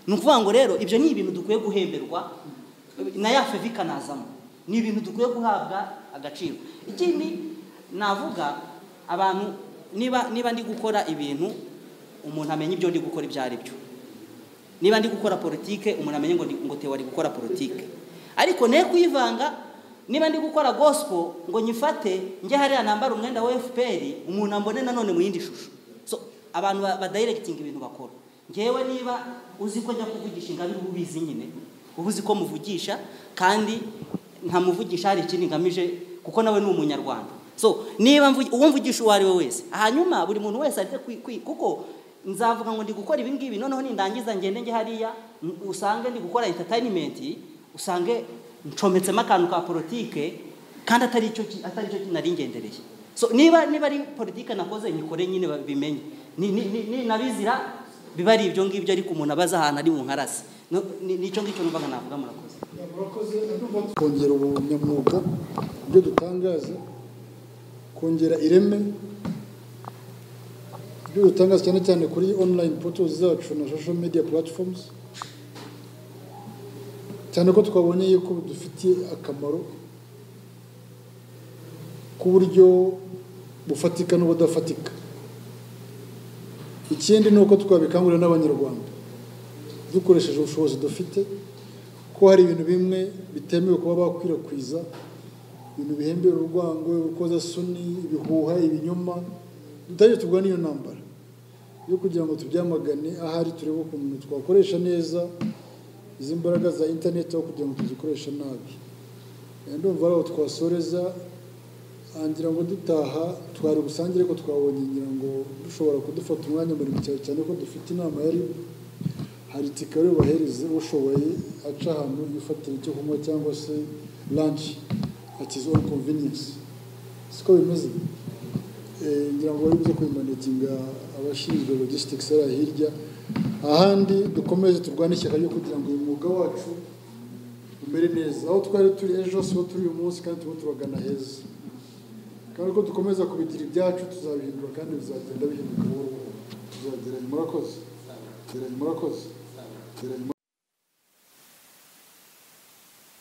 ni ukuvuga ngo rero ibyo ni ibintu dukwiye guhemberwa na ya fevi ikanazamo ni ibintu dukwiye guhabwa agaciro ikindi navuga abantu niba niba ndi gukora ibintu umuntu amenya ibyo ndi gukora ibyo ari byo niba ndi gukora politike umuntu amenye ngo ndi- ngo tewa ari gukora politike ariko ne kuyivanga niba ndi gukora gospel ngo nyifate njye hariya nambara umwenda wa FPR umuntu ambone nanone mu yindi shusho so abantu ba- badirectinga ibintu bakora ngewe niba uzi ko njya kuvugisha ingabire uba ubizi nyine uba uzi ko muvugisha kandi ntamuvugisha hari ikindi ngamije kuko nawe ni umunyarwanda so niba mvugi- uwo mvugisha uwo ari we wese hanyuma buri muntu wese areke kwi- kwi- kuko nzavuga ngo ndi gukora ibi ngibi noneho nindangiza ngende njye hariya n- usange ndi gukora entertainment usange ncometsemo akantu ka politike kandi atari icyo ki- atari cyo nari ngendereye so niba niba ari politike nakoze nyikore nyine babimenye ni ni- ni- ni nabizira biba ari ibyo ngibyo ariko umuntu abaza ahantu ari mu nkarasi No- ni- nicyo ngicyo numvaga navuga murakoze murakoze ndumva kongera ubunyamwuga ibyo dutangaza kongera ireme ibyo dutangaza cyane cyane kuri online portals zacu na social media platforms cyane ko twabonye yuko bidufitiye akamaro ku buryo bufatika n'ubudafatika ikindi ni uko twabikangurira n'abanyarwanda dukoresheje ubushobozi dufite ko hari ibintu bimwe bitemewe kuba bakwirakwiza ibintu bihembera urwango urukozasoni ibihuha ibinyoma tutajya tugwa n'iyo ntambara yo kugira ngo tubyamagane ahari turebe ukuntu twakoresha neza izi mbaraga za interineti aho kugira ngo tuzikoreshe nabi Eh, ndumva ari aho twasoreza ngira ngo dutaha twari busangire ko twabonye ngira ngo dushobora kudufata umwanya muremure cyane cyane ko dufite inama yari hari tikari bubahereze ushoboye aca ahantu yifatira icyo kunywa cyangwa se lanshi akizi onu konvinensi siko bimeze Eh, ngira ngo bari buze kubimanaginga abashinzwe logisitiki hariya hirya ahandi dukomeze turwane ishyaka ryo kugira ngo uyu mwuga wacu umere neza aho twari turi ejo siho turi uyu munsi kandi turimo turagana heza kandi ko dukomeza kubigira ibyacu tuzabihindura kandi bizagenda bihinduka buhoro buhoro tuzageranye murakoze geranye murakoze geranye murakoze